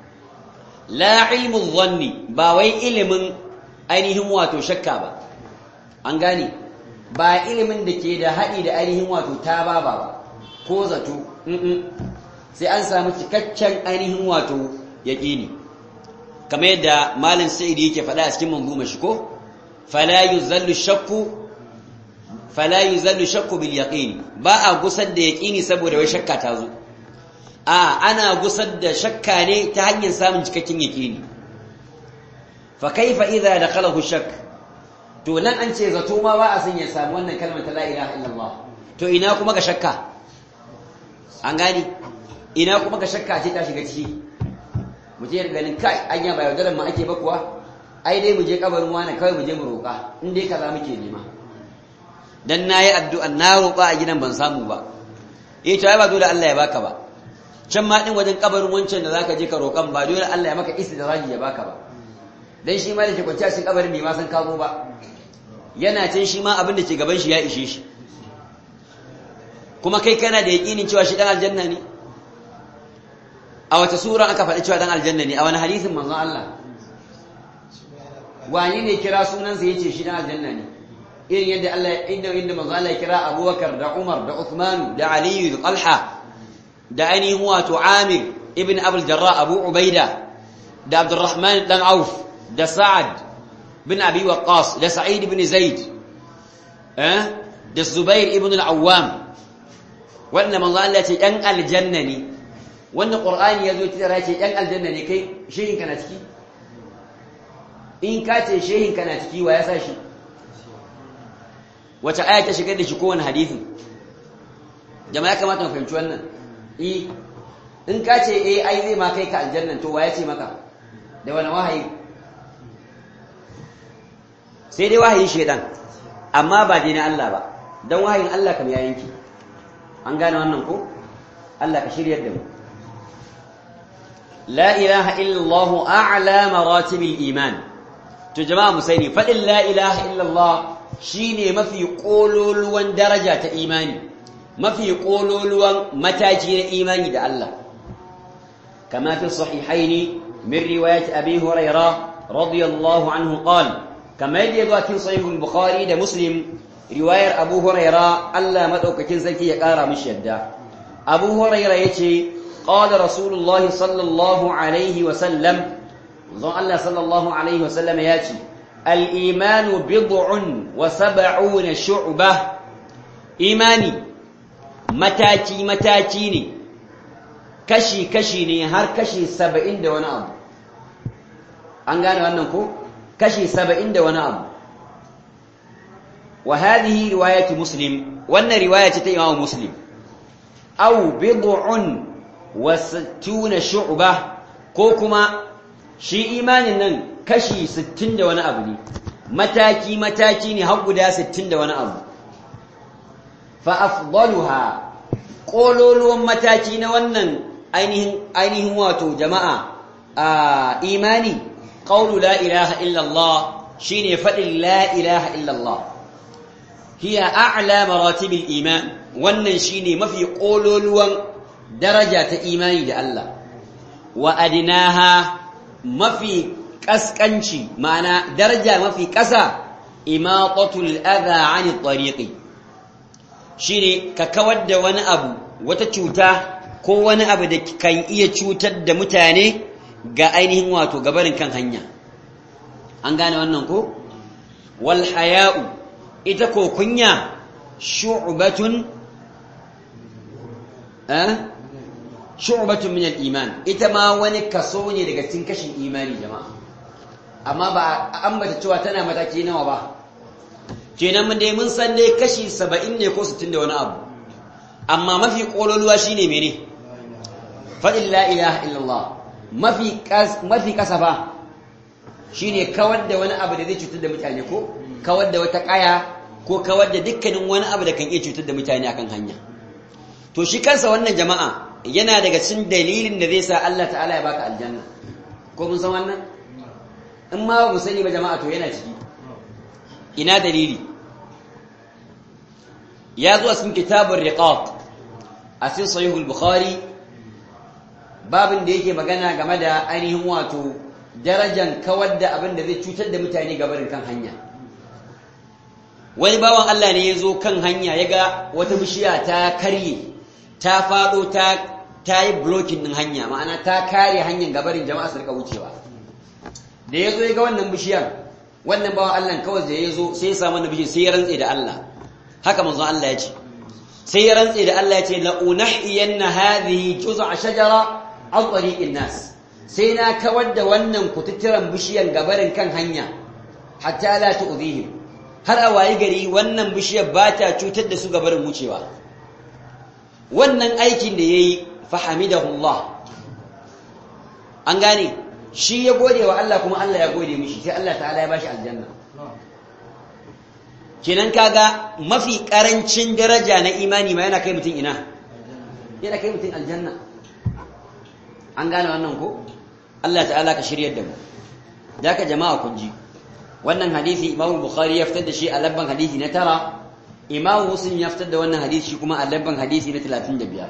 Speaker 1: la ilmun zanni ba wai ilimin ainihin wato shakka ba an gane ba ilimin da ke da haɗi da ainihin wato ta ba ba ko zato sai an samu cikakken ainihin wato yaƙini kamar yadda malin sa'id yake faɗa a cikin manzuma shi ko fala yuzallu shakku fala yuzallu shakku bil yaqini ba a gusar da yaqini saboda wai shakka ta zo a ana gusar da shakka ne ta hanyar samun cikakken yaqini fa kaifa idza dakhalahu shakk to nan an ce zato ma ba a son ya samu wannan kalmar ta la ilaha illallah to ina kuma ga shakka an gani ina kuma ga shakka ce ta shiga ciki mutum ya ganin kai anya ba yaudaran ma ake ba kuwa ai dai mu je kabarin wani kawai mu je mu roƙa in dai kaza muke nema dan nayi addu'a na roƙa a gidan ban samu ba eh to ai ba dole Allah ya baka ba can ma din wajen kabarin wancan da zaka je ka roƙan ba dole Allah ya maka istidraji ya baka ba dan shi ma da ke kwanciya cikin kabarin bai ma san kazo ba yana can shi ma abin da ke gaban shi ya ishe shi kuma kai kana da yaƙinin cewa shi dan aljanna ne a wata sura aka faɗi cewa dan aljanna ne a wani hadisin manzon Allah wani ne kira sunansa yace shi dan aljanna ne irin yadda Allah inda inda manzon Allah ya kira Abubakar da Umar da Uthman da Ali da Talha da ainihin wato Amir ibn Abul Jarrah Abu Ubaida da Abdurrahman dan Auf da Sa'ad bin Abi Waqqas da Sa'id ibn Zaid eh da Zubair ibn al-Awwam wannan manzo Allah ce ɗan aljanna ne wannan Qur'ani yazo tira ce ɗan aljanna ne kai shehin kana ciki in ka ce shehin kana ciki wa ya sa shi wace aya ta shigar da shi kowane hadisi jama'a kamata mu fahimci wannan eh in ka ce eh ai zai ma kai ka aljanna to wa ya ce maka da wani wahayi sai dai wahayin shedan amma ba dai na Allah ba dan wahayin Allah kam ya yanki an gane wannan ko Allah ka shiryar da mu la ilaha illallah a'la maratibil iman to jama'a mu sani fadin la ilaha illallah shine mafi kololuwan daraja ta imani mafi kololuwan mataki na imani da Allah kama fi sahihaini min riwayat abi hurairah radiyallahu anhu qala kama yadda cikin sahih al-bukhari da muslim riwayar abu huraira Allah madaukakin sarki ya kara mishi yadda abu huraira yace qala rasulullahi sallallahu alaihi wa sallam zon Allah sallallahu alaihi wa sallam yace al-iman bid'un wa sab'una shu'bah imani mataki mataki ne kashi kashi ne har kashi 70 da wani abu an gane wannan ko kashi 70 da wani abu وهذه رواية مسلم وأن رواية إمام مسلم أو بضع وستون شعبة كوكما شي إيمان نن كشي ستين دون أبني متاكي متاكي نهب دا ستين دون أب فأفضلها قولوا لهم متاكي نونن أينهم أينهم واتو جماعة آه إيماني قول لا إله إلا الله شيني فإن لا إله إلا الله هي أعلى مراتب الإيمان wannan shine mafi kololuwan daraja ta imani da Allah wa adinaha mafi kaskanci ma'ana daraja mafi kasa imatatul adha 'ani tariqi shine ka kawar da wani abu wata cuta ko wani abu da kan iya cutar da mutane ga ainihin wato gabarin kan hanya an gane wannan ko wal haya'u ita ko kunya shu'batun eh shu'batun min al-iman ita ma wani kaso ne daga cikin kashin imani jama'a amma ba ambata cewa tana mataki nawa ba kenan mun dai mun san dai kashi 70 ne ko 60 da wani abu amma mafi kololuwa shine mene fadin la ilaha illallah mafi mafi kasafa shine kawar da wani abu da zai cutar da mutane ko kawar da wata kaya ko kawar da dukkanin wani abu da kan iya cutar da mutane akan hanya to shi kansa wannan jama'a yana daga cikin dalilin da zai sa Allah ta'ala ya baka aljanna ko mun san wannan in ma ba mu sani ba jama'a to yana ciki ina dalili ya zo a cikin kitabur riqaq a cikin sahihul bukhari babin da yake magana game da ainihin wato darajan kawar da abin da zai cutar da mutane gabarin kan hanya wani bawan Allah ne ya zo kan hanya ya ga wata bishiya ta karye ta faɗo ta ta yi blocking ɗin hanya ma'ana ta kare hanyar gabarin jama'a su rika wucewa da ya zo ya ga wannan bishiyar wannan bawan Allah kawai da ya zo sai ya samu wannan bishiyar sai ya rantse da Allah haka manzon Allah ya ce sai ya rantse da Allah ya ce la unahiyanna hadhihi juz'a shajara an tariqin nas sai na kawar da wannan kututturan bishiyar gabarin kan hanya hatta la tu'dhihim har a wayi gari wannan bishiyar ba ta cutar da su gabarin wucewa wannan aikin da ya yi fahamidahullah an gane shi ya gode wa Allah kuma Allah ya gode mishi sai Allah ta'ala ya bashi aljanna kenan kaga mafi karancin daraja na imani ma yana kai mutum ina yana kai mutum aljanna an gane wannan ko Allah ta'ala ka shiryar da mu da ka jama'a kun ji wannan hadisi Imam Bukhari ya fitar da shi a labban hadisi na tara Imam Muslim ya fitar da wannan hadisi shi kuma a labban hadisi na 35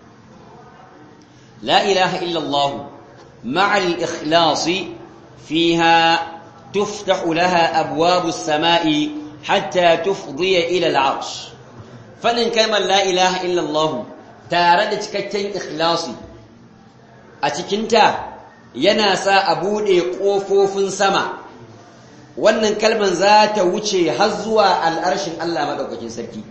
Speaker 1: La ilaha illa Allah ma'a al-ikhlas fiha تفتح لها أبواب السماء حتى تفضي إلى العرش فلن كما لا إله إلا الله تارد تكتين إخلاصي أتكنتا يناسى أبودي قوفوف سما wannan kalman za ta wuce har zuwa al'arshin Allah maɗaukakin sarki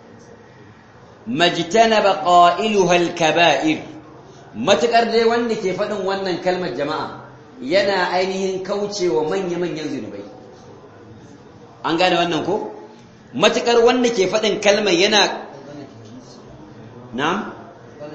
Speaker 1: majtanaba qailuha al-kaba'ir matukar dai wanda ke faɗin wannan kalmar jama'a yana ainihin kaucewa manya-manyan zunubai an gane wannan ko matukar wanda ke faɗin kalmar yana na'am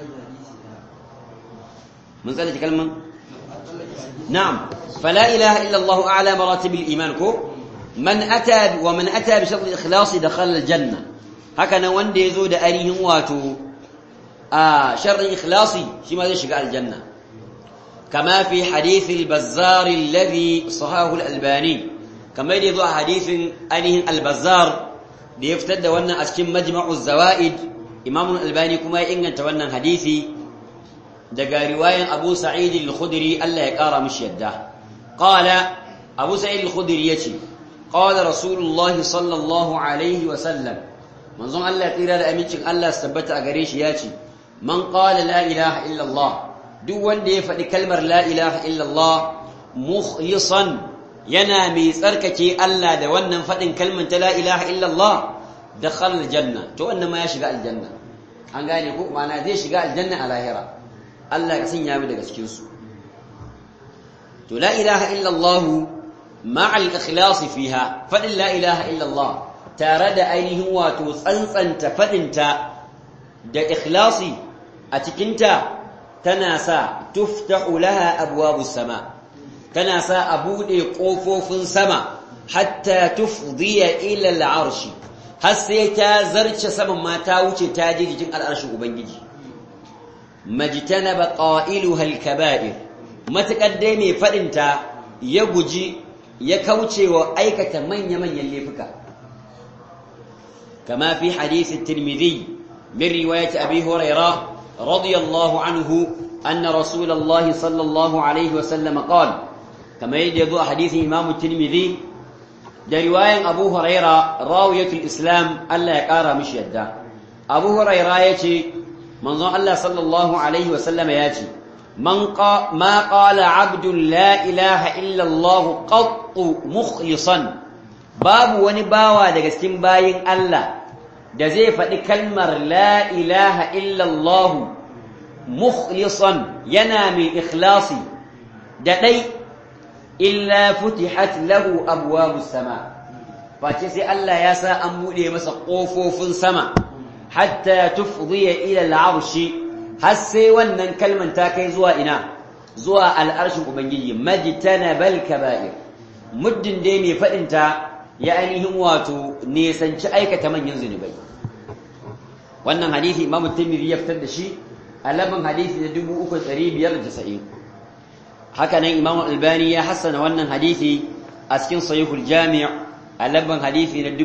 Speaker 1: mun tsallake kalman na'am fala ilaha illa Allah a'la maratib al-iman ko man ata wa man ata bi shart al-ikhlas dakhala al-janna haka nan wanda yazo da ainihin wato a sharrin ikhlasi shi ma zai shiga aljanna kama fi hadith al-bazzar alladhi sahahu al-albani kamar yadda zo a hadithin ainihin al-bazzar da ya fitar da wannan a cikin majma'u zawaid imam al-albani kuma ya inganta wannan hadisi daga riwayan abu sa'id al-khudri Allah ya kara mishi yadda qala abu sa'id al-khudri yace qala rasulullah sallallahu alaihi wa sallam manzon Allah ya tsira da amincin Allah su tabbata a gare shi yace man qala la ilaha illa Allah duk wanda ya faɗi kalmar la ilaha illa Allah mukhlisan yana mai tsarkake Allah da wannan faɗin kalmar ta la ilaha illallah da khalal janna to wannan ma ya shiga aljanna an gane ko ma'ana zai shiga aljanna a lahira Allah ka sanya mu daga cikin su to la ilaha illallah ma'a al-ikhlas fiha faɗin la ilaha illallah tare da ainihin wato tsantsanta faɗinta da ikhlasi a cikinta tana sa tuftahu laha abwabus sama' tana sa a buɗe ƙofofin sama hatta tufdiya ila al'arshi har sai ta zarce saman ma ta wuce ta je jikin al'arshin ubangiji majtanaba qailuha al-kaba'ir matakar dai mai fadin ta ya guji ya kauce wa aikata manya-manyan laifuka kama fi hadith at-tirmidhi min riwayat abi hurairah radiyallahu anhu anna rasulullah sallallahu alaihi wa sallam qala كما يجد حديث إمام الترمذي ده رواية أبو هريرة راوية الإسلام ألا يقارى مش يده أبو هريرة يتي منظر الله صلى الله عليه وسلم ياتي من قا ما قال عبد لا إله إلا الله قط مخلصا باب ونباوى ده cikin bayin Allah da zai faɗi kalmar la ilaha illa Allah mukhlisan yana mai ikhlasi da dai illa futihat lahu abwabus sama face sai Allah ya sa an bude masa kofofin sama hatta tufdiya ila al'arshi har sai wannan kalman ta kai zuwa ina zuwa al'arshin ubangiji majtanabal kaba'ir muddin dai mai fadin ta ya ainihin wato nesanci aikata manyan zunubai wannan hadisi Imam Tirmidhi ya fitar da shi a labin hadisi na 3590 haka nan imam albani ya hassana wannan hadisi a cikin sahihul jami' a labban hadisi na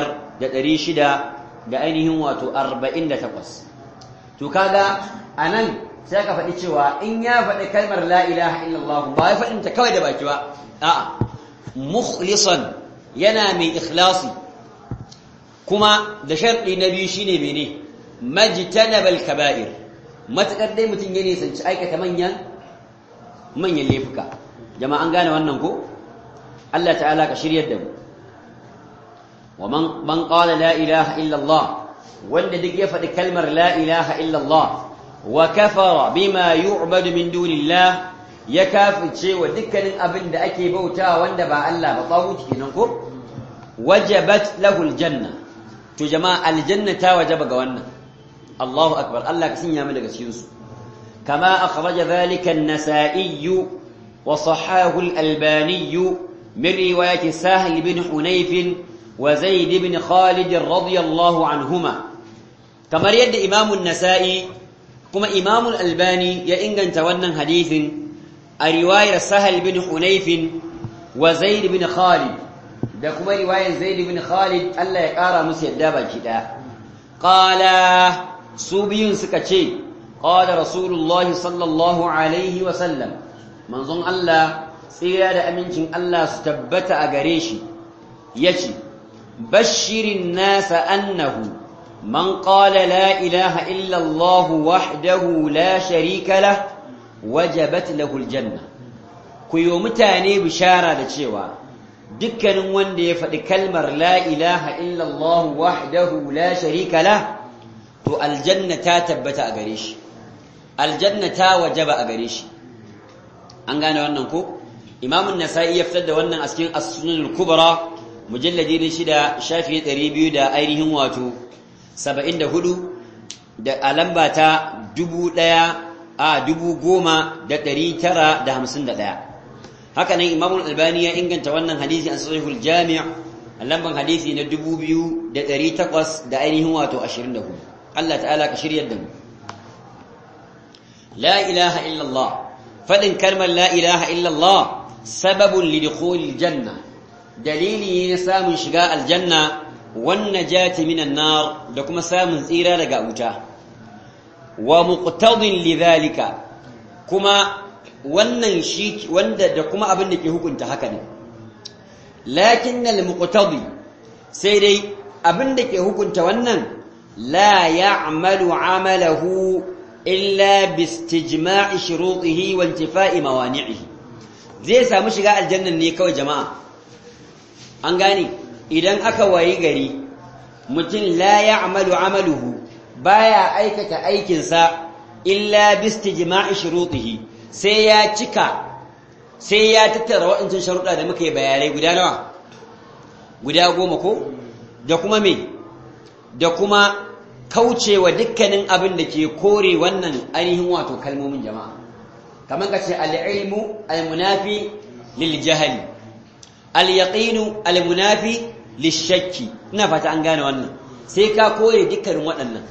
Speaker 1: 5600 da ainihin wato 48 to kaga anan sai ka faɗi cewa in ya faɗi kalmar la ilaha illallah ba ya faɗin ta kawai da baki ba a'a mukhlisan yana mai ikhlasi kuma da sharɗi na biyu shine mene majtanabal kaba'ir matakar dai mutum ya nisanci aikata manyan manyan laifuka jama'a an gane wannan ko Allah ta'ala ka shiryar da mu wa man man qala la ilaha illa Allah wanda duk ya faɗi kalmar la ilaha illa Allah wa kafara bima yu'badu min dunillah ya kafirce wa dukkanin abin da ake bautawa wanda ba Allah ba tawuci kenan ko wajabat lahu aljanna to jama'a aljanna ta wajaba ga wannan Allahu akbar Allah ka sanya mu daga cikin su كما أخرج ذلك النسائي وصحاه الألباني من رواية سهل بن حنيف وزيد بن خالد رضي الله عنهما كما يد إمام النسائي كما إمام الألباني يإنغن تونا حديث رواية سهل بن حنيف وزيد بن خالد da kuma riwayar Zaid ibn Khalid Allah ya kara musu yadda baki daya qala su biyun suka ce qala rasulullah sallallahu alaihi wa sallam manzon Allah tsira da amincin Allah su tabbata a gare shi yace bashirin nasa annahu man qala la ilaha illa Allah wahdahu la sharika lah wajabat lahu aljanna ku yi mutane bishara da cewa dukkanin wanda ya faɗi kalmar la ilaha illallah wahdahu la sharika la to aljanna ta tabbata a gare shi aljanna ta wajaba a gare shi an gane wannan ko imamun nasa'i ya fitar da wannan a cikin as-sunan al-kubra mujalladi na shida shafi 200 da ainihin wato 74 da a lamba ta 1000 a 10951 haka nan imam albani ya inganta wannan hadisi an sahihul jami' lamban hadisi na 2800 da ainihin wato 24 Allah ta'ala ka shiryar da mu la ilaha illa Allah fadin kalmar la ilaha illa Allah sababun lidukhulil janna dalili ne samun shiga aljanna wan najati minan nar da kuma samun tsira daga wuta wa muqtadin lidhalika kuma wannan shi wanda da kuma abin da ke hukunta haka ne lakin al-muqtadi sai dai abin da ke hukunta wannan la ya'malu 'amalahu illa bi istijma'i shurutihi wa intifa'i mawani'ihi zai samu shiga aljannan ne kawai jama'a an gane idan aka wayi gari mutum la ya'malu 'amaluhu baya aikata aikinsa illa bi istijma'i shurutihi sai ya cika sai ya tattara waɗancan sharuɗa da muka yi bayanai guda nawa guda goma ko da kuma me da kuma kaucewa dukkanin abin da ke kore wannan ainihin wato kalmomin jama'a kamar ka ce al'ilmu al-munafi lil jahali al-yaqinu al-munafi lishakki ina fata an gane wannan sai ka kore dukkanin waɗannan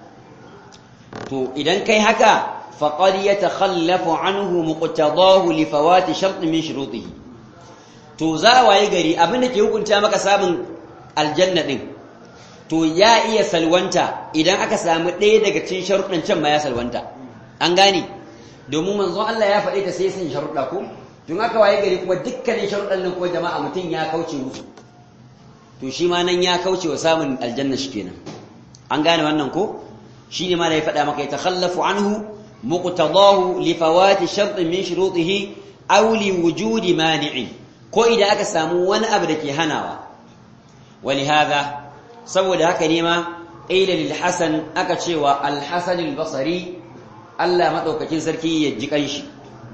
Speaker 1: to idan kai haka فقد يتخلف عنه مقتضاه لفوات شرط من شروطه to za waye gari abin da ke hukunta maka samun aljanna din to ya iya salwanta idan aka samu ɗaya daga cikin sharuɗan can ma ya salwanta an gane domin manzo Allah ya faɗe ta sai sun sharuɗa ko tun aka waye gari kuma dukkanin sharuɗan nan ko jama'a mutum ya kauce musu to shi ma nan ya kauce wa samun aljanna shi kenan an gane wannan ko shi ne ma da ya faɗa maka ya takhallafu anhu مقتضاه لفوات شرط من شروطه أو لوجود مانع ko idan aka samu wani abu da ke hanawa ولهذا saboda haka ne ma qila lil hasan aka cewa al hasan al basri Allah madaukakin sarki ya ji kanshi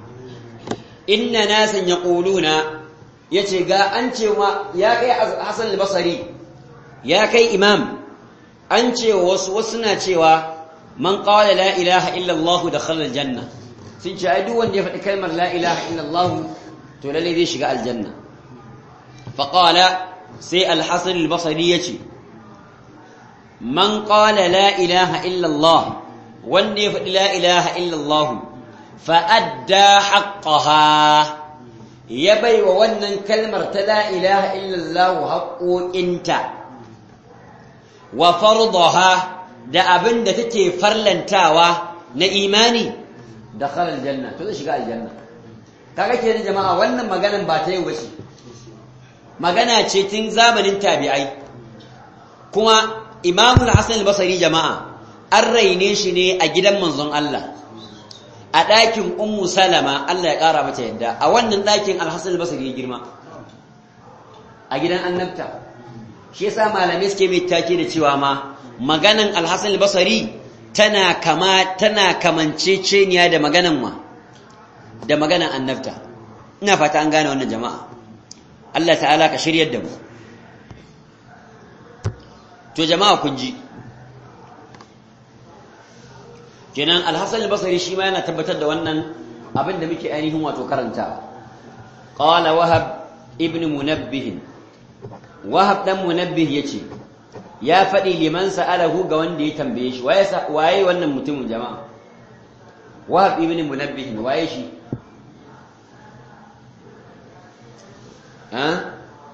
Speaker 1: inna nasan yaquluna yace ga an cewa ya kai hasan al basri ya kai imam an ce wasu wasu na cewa man qala la ilaha illa Allah dakhala aljanna sun ce ai duk wanda ya faɗi kalmar la ilaha illa Allah to lalle zai shiga aljanna fa qala sai al-hasan al-basri yace man qala la ilaha illa Allah wanda ya faɗi la ilaha illa Allah fa adda haqqaha ya baiwa wannan kalmar ta la ilaha illa Allah haƙoƙinta wa fardaha da abin da take farlantawa na imani da khalal janna to zai shiga aljanna kaga kenan jama'a wannan maganan ba ta yau bace magana ce tun zamanin tabi'ai kuma Imam al-Hasan al-Basri jama'a an raine shi ne a gidan manzon Allah a ɗakin Ummu Salama Allah ya ƙara mata yadda a wannan ɗakin al-Hasan al-Basri ya girma a gidan annabta shi yasa malamai suke mai take da cewa ma maganan alhassan albasari tana kama tana kamanceceniya da maganan ma da maganan annabta ina fata an gane wannan jama'a Allah ta'ala ka shiryar da mu to jama'a kun ji kenan al-hasan al-basri shi ma yana tabbatar da wannan abin da muke ainihin wato karanta qala wahab ibn munabbih wahab dan munabbih yace ya faɗi liman sa'alahu ga wanda ya tambaye shi waye waye wannan mutumin jama'a wahab ibn munabbih waye shi ha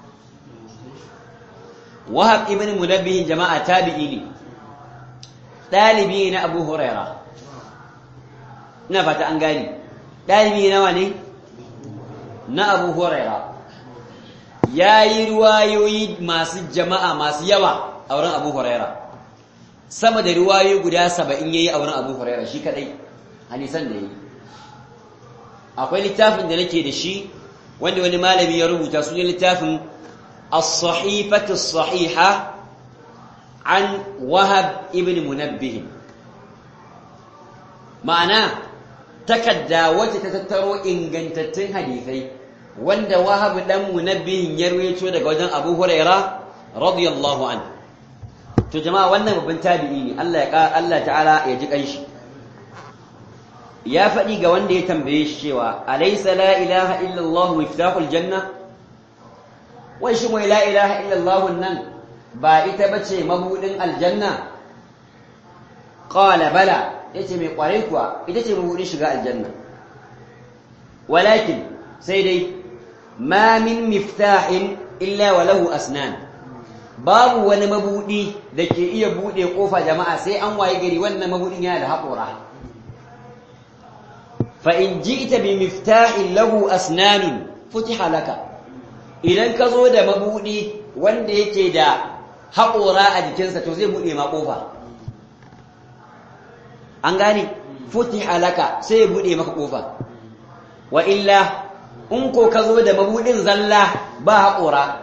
Speaker 1: wahab ibn munabbih jama'a tabi'i ne dalibi na abu huraira ina fata an gani dalibi nawa ne na abu huraira ya yi ruwayoyi masu jama'a masu yawa a wurin abu huraira sama da ruwayoyi guda saba'in ya yi a wurin abu huraira shi kadai hanisan da ya yi akwai littafin da nake da shi wanda wani malami ya rubuta su ne littafin as-sahifatu as-sahiha an wahab ibn munabbih ma'ana takadda wacce ta tattaro ingantattun hadisai wanda wahab dan munabbihin ya rawaito daga wajen Abu Huraira radiyallahu an to jama'a wannan babban tabi'i ne Allah ya Allah ta'ala ya ji kanshi ya faɗi ga wanda ya tambaye shi cewa alaysa la ilaha illa Allah miftahul janna wai shi mai la ilaha illa Allah nan ba ita bace mabudin aljanna qala bala yace mai kwarai kuwa ita ce mabudin shiga aljanna walakin sai dai ma min miftahin illa wa lahu asnan babu wani mabudi da ke iya bude kofa jama'a sai an waye gari wannan mabudin yana da haƙora fa in ji'ta bi miftahin lahu asnanun futiha laka idan ka zo da mabudi wanda yake da haƙora a jikinsa to zai bude ma kofa an gane futiha laka sai ya bude maka kofa wa illa in ko ka zo da mabudin zalla ba haƙora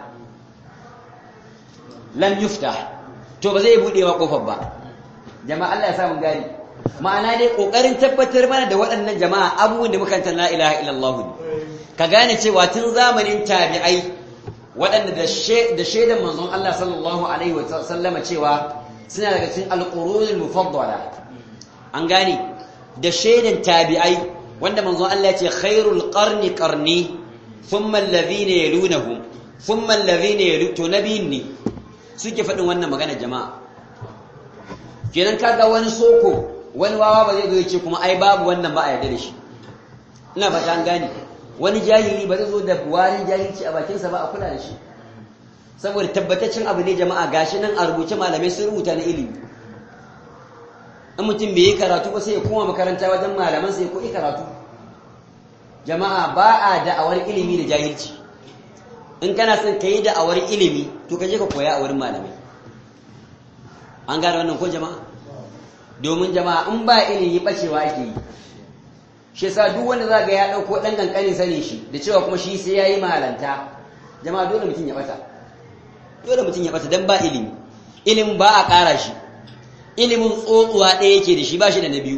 Speaker 1: lam yuftah to ba zai bude ma kofar ba jama'a Allah ya samu gani ma'ana dai kokarin tabbatar mana da waɗannan jama'a abubuwan da muka la ilaha illallah ne ka gane cewa tun zamanin tabi'ai waɗanda da shaidan manzon Allah sallallahu alaihi wa sallama cewa suna daga cikin alqurunul mufaddala an gane da shaidan tabi'ai wanda manzon Allah ya ce khairul qarni qarni thumma alladhina yalunahum thumma alladhina yalutu nabiyni suke faɗin wannan magana jama'a kenan kaga wani soko wani wawa ba zai zo ya ce kuma ai babu wannan ba a yarda da shi ina fata an gane wani jahili ba zai zo da warin jahilci a bakinsa ba a kula da shi saboda tabbataccen abu ne jama'a gashi nan a rubuce malamai sun rubuta na ilimi in mutum bai yi karatu ba sai ya koma makaranta wajen malaman sai ko yi karatu jama'a ba a da'awar ilimi da jahilci in kana son ka yi da'awar ilimi to ka je ka koya a wurin malamai an gane wannan ko jama'a domin jama'a in ba ilimi bacewa ake yi shi yasa duk wanda za ga ya ɗauko ɗan ƙanƙanin sanin shi da cewa kuma shi sai ya yi malanta jama'a dole mutum ya ɓata dole mutum ya ɓata don ba ilimi ilimin ba a ƙara shi ilimin tsotsuwa ɗaya yake da shi ba shi da na biyu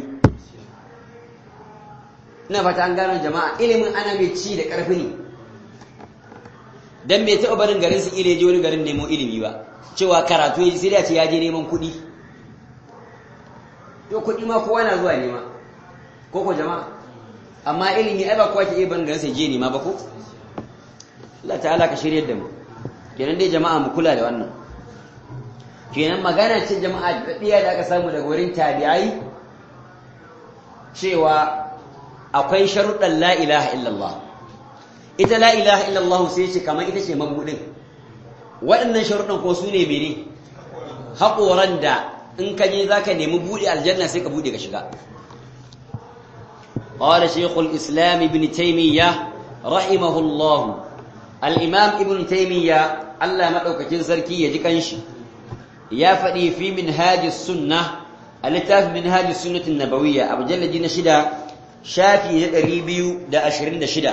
Speaker 1: ina fata an gano jama'a ilimin ana mai ci da ƙarfi ne dan bai taɓa barin garin su ile je wani garin nemo ilimi ba cewa karatu ya ji sai da ce ya je neman kuɗi to kuɗi ma kowa na zuwa nema ko ko jama'a amma ilimi ai ba kowa ke iya barin garin sai je nema ba ko Allah ta'ala ka shiryar da mu kenan dai jama'a mu kula da wannan kenan magana ce jama'a da ɗiya da aka samu daga wurin tabi'ai cewa akwai sharuɗan la ilaha illallah ita la ilaha illallah sai ce kamar ita ce mabudin waɗannan sharuɗan ko su ne mene haƙoran da in ka je za ka nemi buɗe aljanna sai ka buɗe ka shiga قال شيخ الإسلام ابن تيمية رحمه الله الإمام ابن تيمية الله مدعوك جنسركي يجيكنش يا فدي في منهاج السنة التاف منهاج السنة النبوية أبو جل جينا شدا شافي ريبيو دا أشرين دا شدا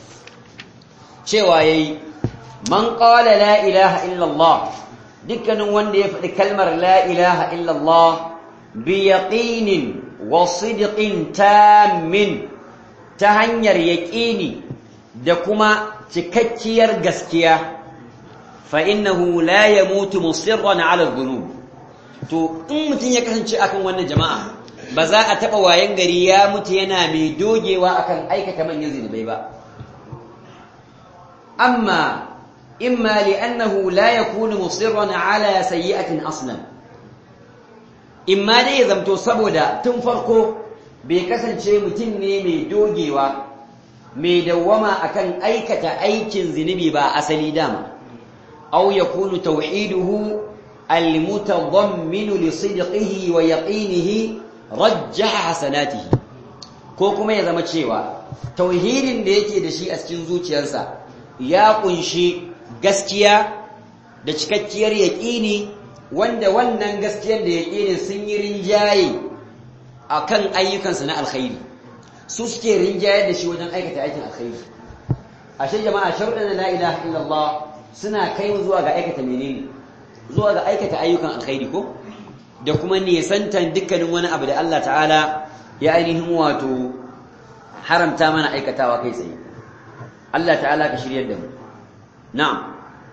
Speaker 1: شوايي من قال لا إله إلا الله dukkanin wanda ya faɗi kalmar la ilaha illallah bi yaqinin wa sidqin tammin ta hanyar yaqini da kuma cikakkiyar gaskiya fa innahu la yamutu musirran ala dhunub to in mutun ya kasance akan wannan jama'a ba za a taɓa wayan gari ya mutu yana mai dogewa akan aikata manyan zinubai ba amma imma li'annahu la yakunu musirran ala sayyi'atin aslan imma dai ya zamto saboda tun farko bai kasance mutum ne mai dogewa mai dawwama akan aikata aikin zinubi ba asali dama aw yakunu tauhiduhu almutadammin li sidqihi wa yaqinihi rajjaha hasanatihi ko kuma ya zama cewa tauhidin da yake da shi a cikin zuciyarsa ya kunshi gaskiya da cikakkiyar yaqini wanda wannan gaskiyar da yaqini sun yi rinjaye akan ayyukansa na alkhairi su suke rinjayar da shi wajen aikata aikin alkhairi ashe jama'a sharuɗan la ilaha illallah suna kai mu zuwa ga aikata menene zuwa ga aikata ayyukan alkhairi ko da kuma nisantan dukkanin wani abu da Allah ta'ala ya ainihin wato haramta mana aikatawa kai tsaye Allah ta'ala ka shiryar da mu na'am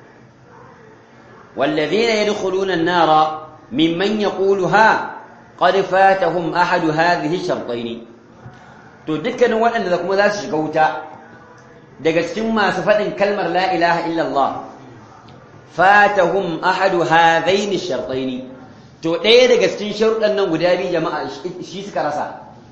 Speaker 1: والذين يدخلون النار ممن يقولها قد فاتهم أحد هذه الشرطين to dukkanin waɗanda da kuma za su shiga wuta daga cikin masu faɗin kalmar la ilaha illallah fatahum ahadu hadaini shartaini to ɗaya daga cikin sharuɗan nan guda biyu jama'a shi suka rasa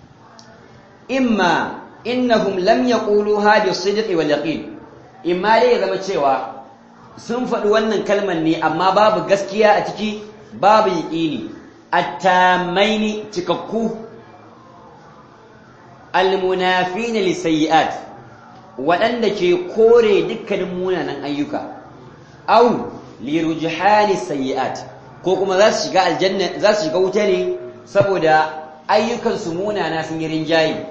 Speaker 1: imma innahum lam yaquluha bi sidqi wal yaqin imma dai ya zama cewa sun faɗi wannan kalmar ne amma babu gaskiya a ciki babu yaqini at-tamaini cikakku almunafina lisayyi'at waɗanda ke kore dukkanin munanan ayyuka au lirujhani sayyi'at ko kuma za su shiga aljanna za su shiga wuta ne saboda ayyukan su munana sun yi rinjayi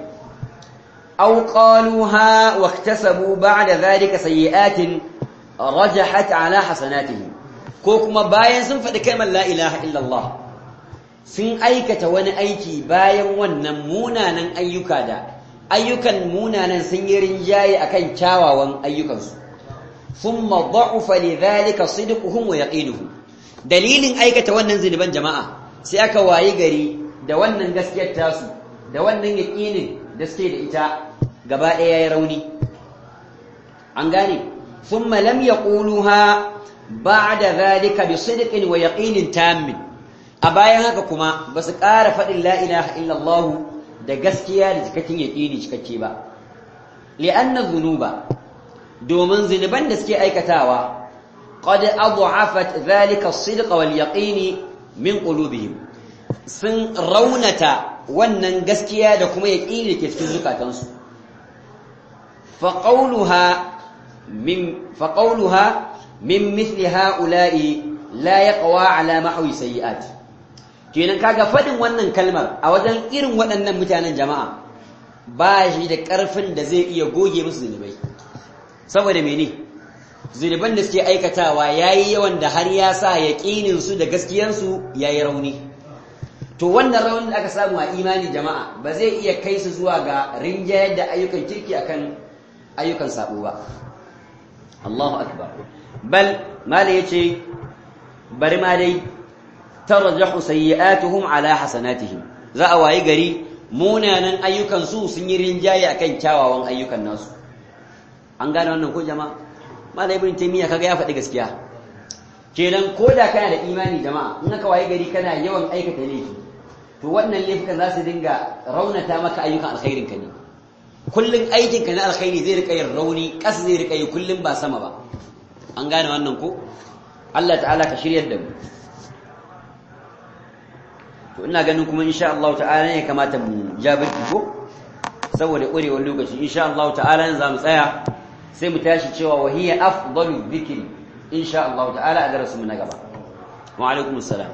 Speaker 1: au qaluha wa iktasabu ba'da dhalika sayyi'atin rajahat ala hasanatihim ko kuma bayan sun faɗi kalmar la ilaha illallah sun aikata wani aiki bayan wannan munanan ayyuka da ayyukan munanan sun yi rinjaye akan kyawawan ayyukansu thumma dha'ufa lidhalika sidquhum wa yaqinuhum dalilin aikata wannan zinuban jama'a sai aka wayi gari da wannan gaskiyar tasu da wannan yaqinin da suke da ita gaba ɗaya yayi rauni an gane thumma lam yaquluha ba'da dhalika bi sidqin wa yaqinin tammin a bayan haka kuma ba su ƙara faɗin la'ilaha illallah da gaskiya da cikakken yaƙini cikakke ba li'annan zunuba domin zunuban da suke aikatawa qad adhafat dhalika as-sidq wal yaqini min qulubihim sun raunata wannan gaskiya da kuma yaƙini da ke cikin zukatansu fa qawluha min fa qawluha min mithli ha'ula'i la yaqwa ala mahwi sayyi'ati kenan kaga fadin wannan kalmar a wajen irin waɗannan mutanen jama'a ba shi da ƙarfin da zai iya goge musu zunubai saboda mene zunuban da suke aikatawa yayi yawan da har ya sa yaƙinin su da gaskiyan su yayi rauni to wannan raunin da aka samu a imani jama'a ba zai iya kai su zuwa ga rinjayar da ayyukan kirki akan ayyukan sabo ba Allahu akbar bal mala yace bari ma dai tarjahu sayyi'atuhum ala hasanatihim za a wayi gari munanan ayyukan su sun yi rinjaye akan kyawawan ayyukan nasu an gane wannan ko jama'a malai ibn taymiya kaga ya faɗi gaskiya kenan koda kana da imani jama'a in aka wayi gari kana yawan aikata laifi to wannan laifukan za su dinga raunata maka ayyukan alkhairin ka ne kullun aikin ka na alkhairi zai rika yin rauni kas zai rika yi kullun ba sama ba an gane wannan ko Allah ta'ala ka shiryar da mu to ina ganin kuma insha Allah ta'ala ne kamata mu jabirki ko saboda ƙurewar lokaci insha Allah ta'ala ne zamu tsaya sai mu tashi cewa wahiya afdalu dhikri insha Allah ta'ala a darasin mu na gaba wa alaikum assalam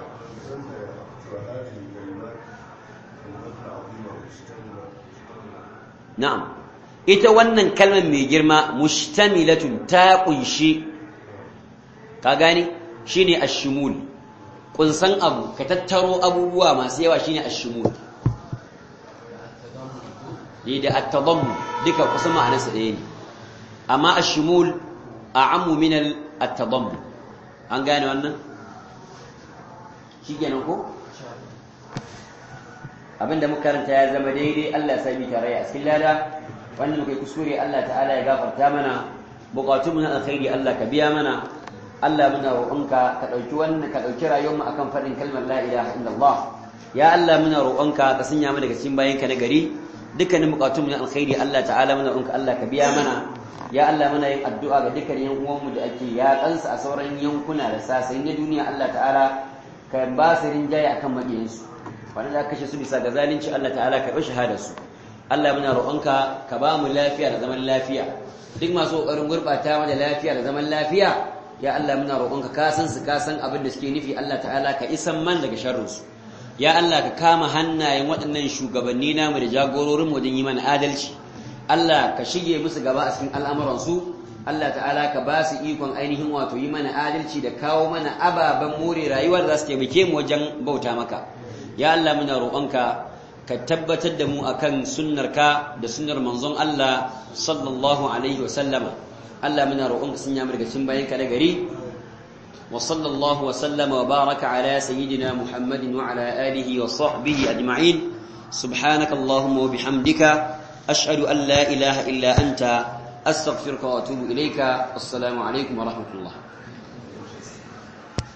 Speaker 1: na'am ita wannan kalmar mai girma mushtamilatun ta kunshi ka gane shine ash-shumul kunsan abu ka tattaro abubuwa masu yawa shine ash-shumul ne da at-tadammun duka kusan ma'anarsa ɗaya ne amma ash-shumul a'ammu min at-tadammun an gane wannan shikenan ko abinda muka karanta ya zama daidai Allah ya sami tarayya a cikin lada wanda muka yi kuskure Allah ta'ala ya gafarta mana bukatun mu na alkhairi Allah ka biya mana Allah muna roƙonka ka ɗauki wannan ka ɗauki rayuwarmu akan faɗin kalmar la ilaha illallah ya Allah muna roƙonka ka sanya mu daga cikin bayanka na gari dukkanin bukatun mu na alkhairi Allah ta'ala muna roƙonka Allah ka biya mana ya Allah muna yin addu'a ga dukkan yan uwanmu da ake yaƙansu a sauran yankuna da sasai na duniya Allah ta'ala ka ba su rinjaye akan maƙiyansu wanda za ka kashe su bisa ga zalunci Allah ta'ala ka ɗau shahadar su Allah muna roƙonka ka ba mu lafiya da zaman lafiya duk masu ƙoƙarin gurɓata mana lafiya da zaman lafiya ya Allah muna roƙonka ka san su ka san abin da suke nufi Allah ta'ala ka isan man daga sharrin su ya Allah ka kama hannayen waɗannan shugabanni namu da jagororin wajen yi mana adalci Allah ka shige musu gaba a cikin al'amuran su Allah ta'ala ka ba su ikon ainihin wato yi mana adalci da kawo mana ababen more rayuwa da za su taimake mu wajen bauta maka ya Allah muna roƙonka ka tabbatar da mu akan sunnarka da sunnar manzon Allah sallallahu alaihi wa sallama Allah muna roƙonka sun yamar daga cikin bayanka na gari wa sallallahu wa sallama wa baraka ala sayyidina Muhammadin wa ala alihi wa sahbihi ajma'in subhanaka allahumma wa bihamdika ashhadu an la ilaha illa anta astaghfiruka wa atubu ilayka assalamu alaikum wa rahmatullah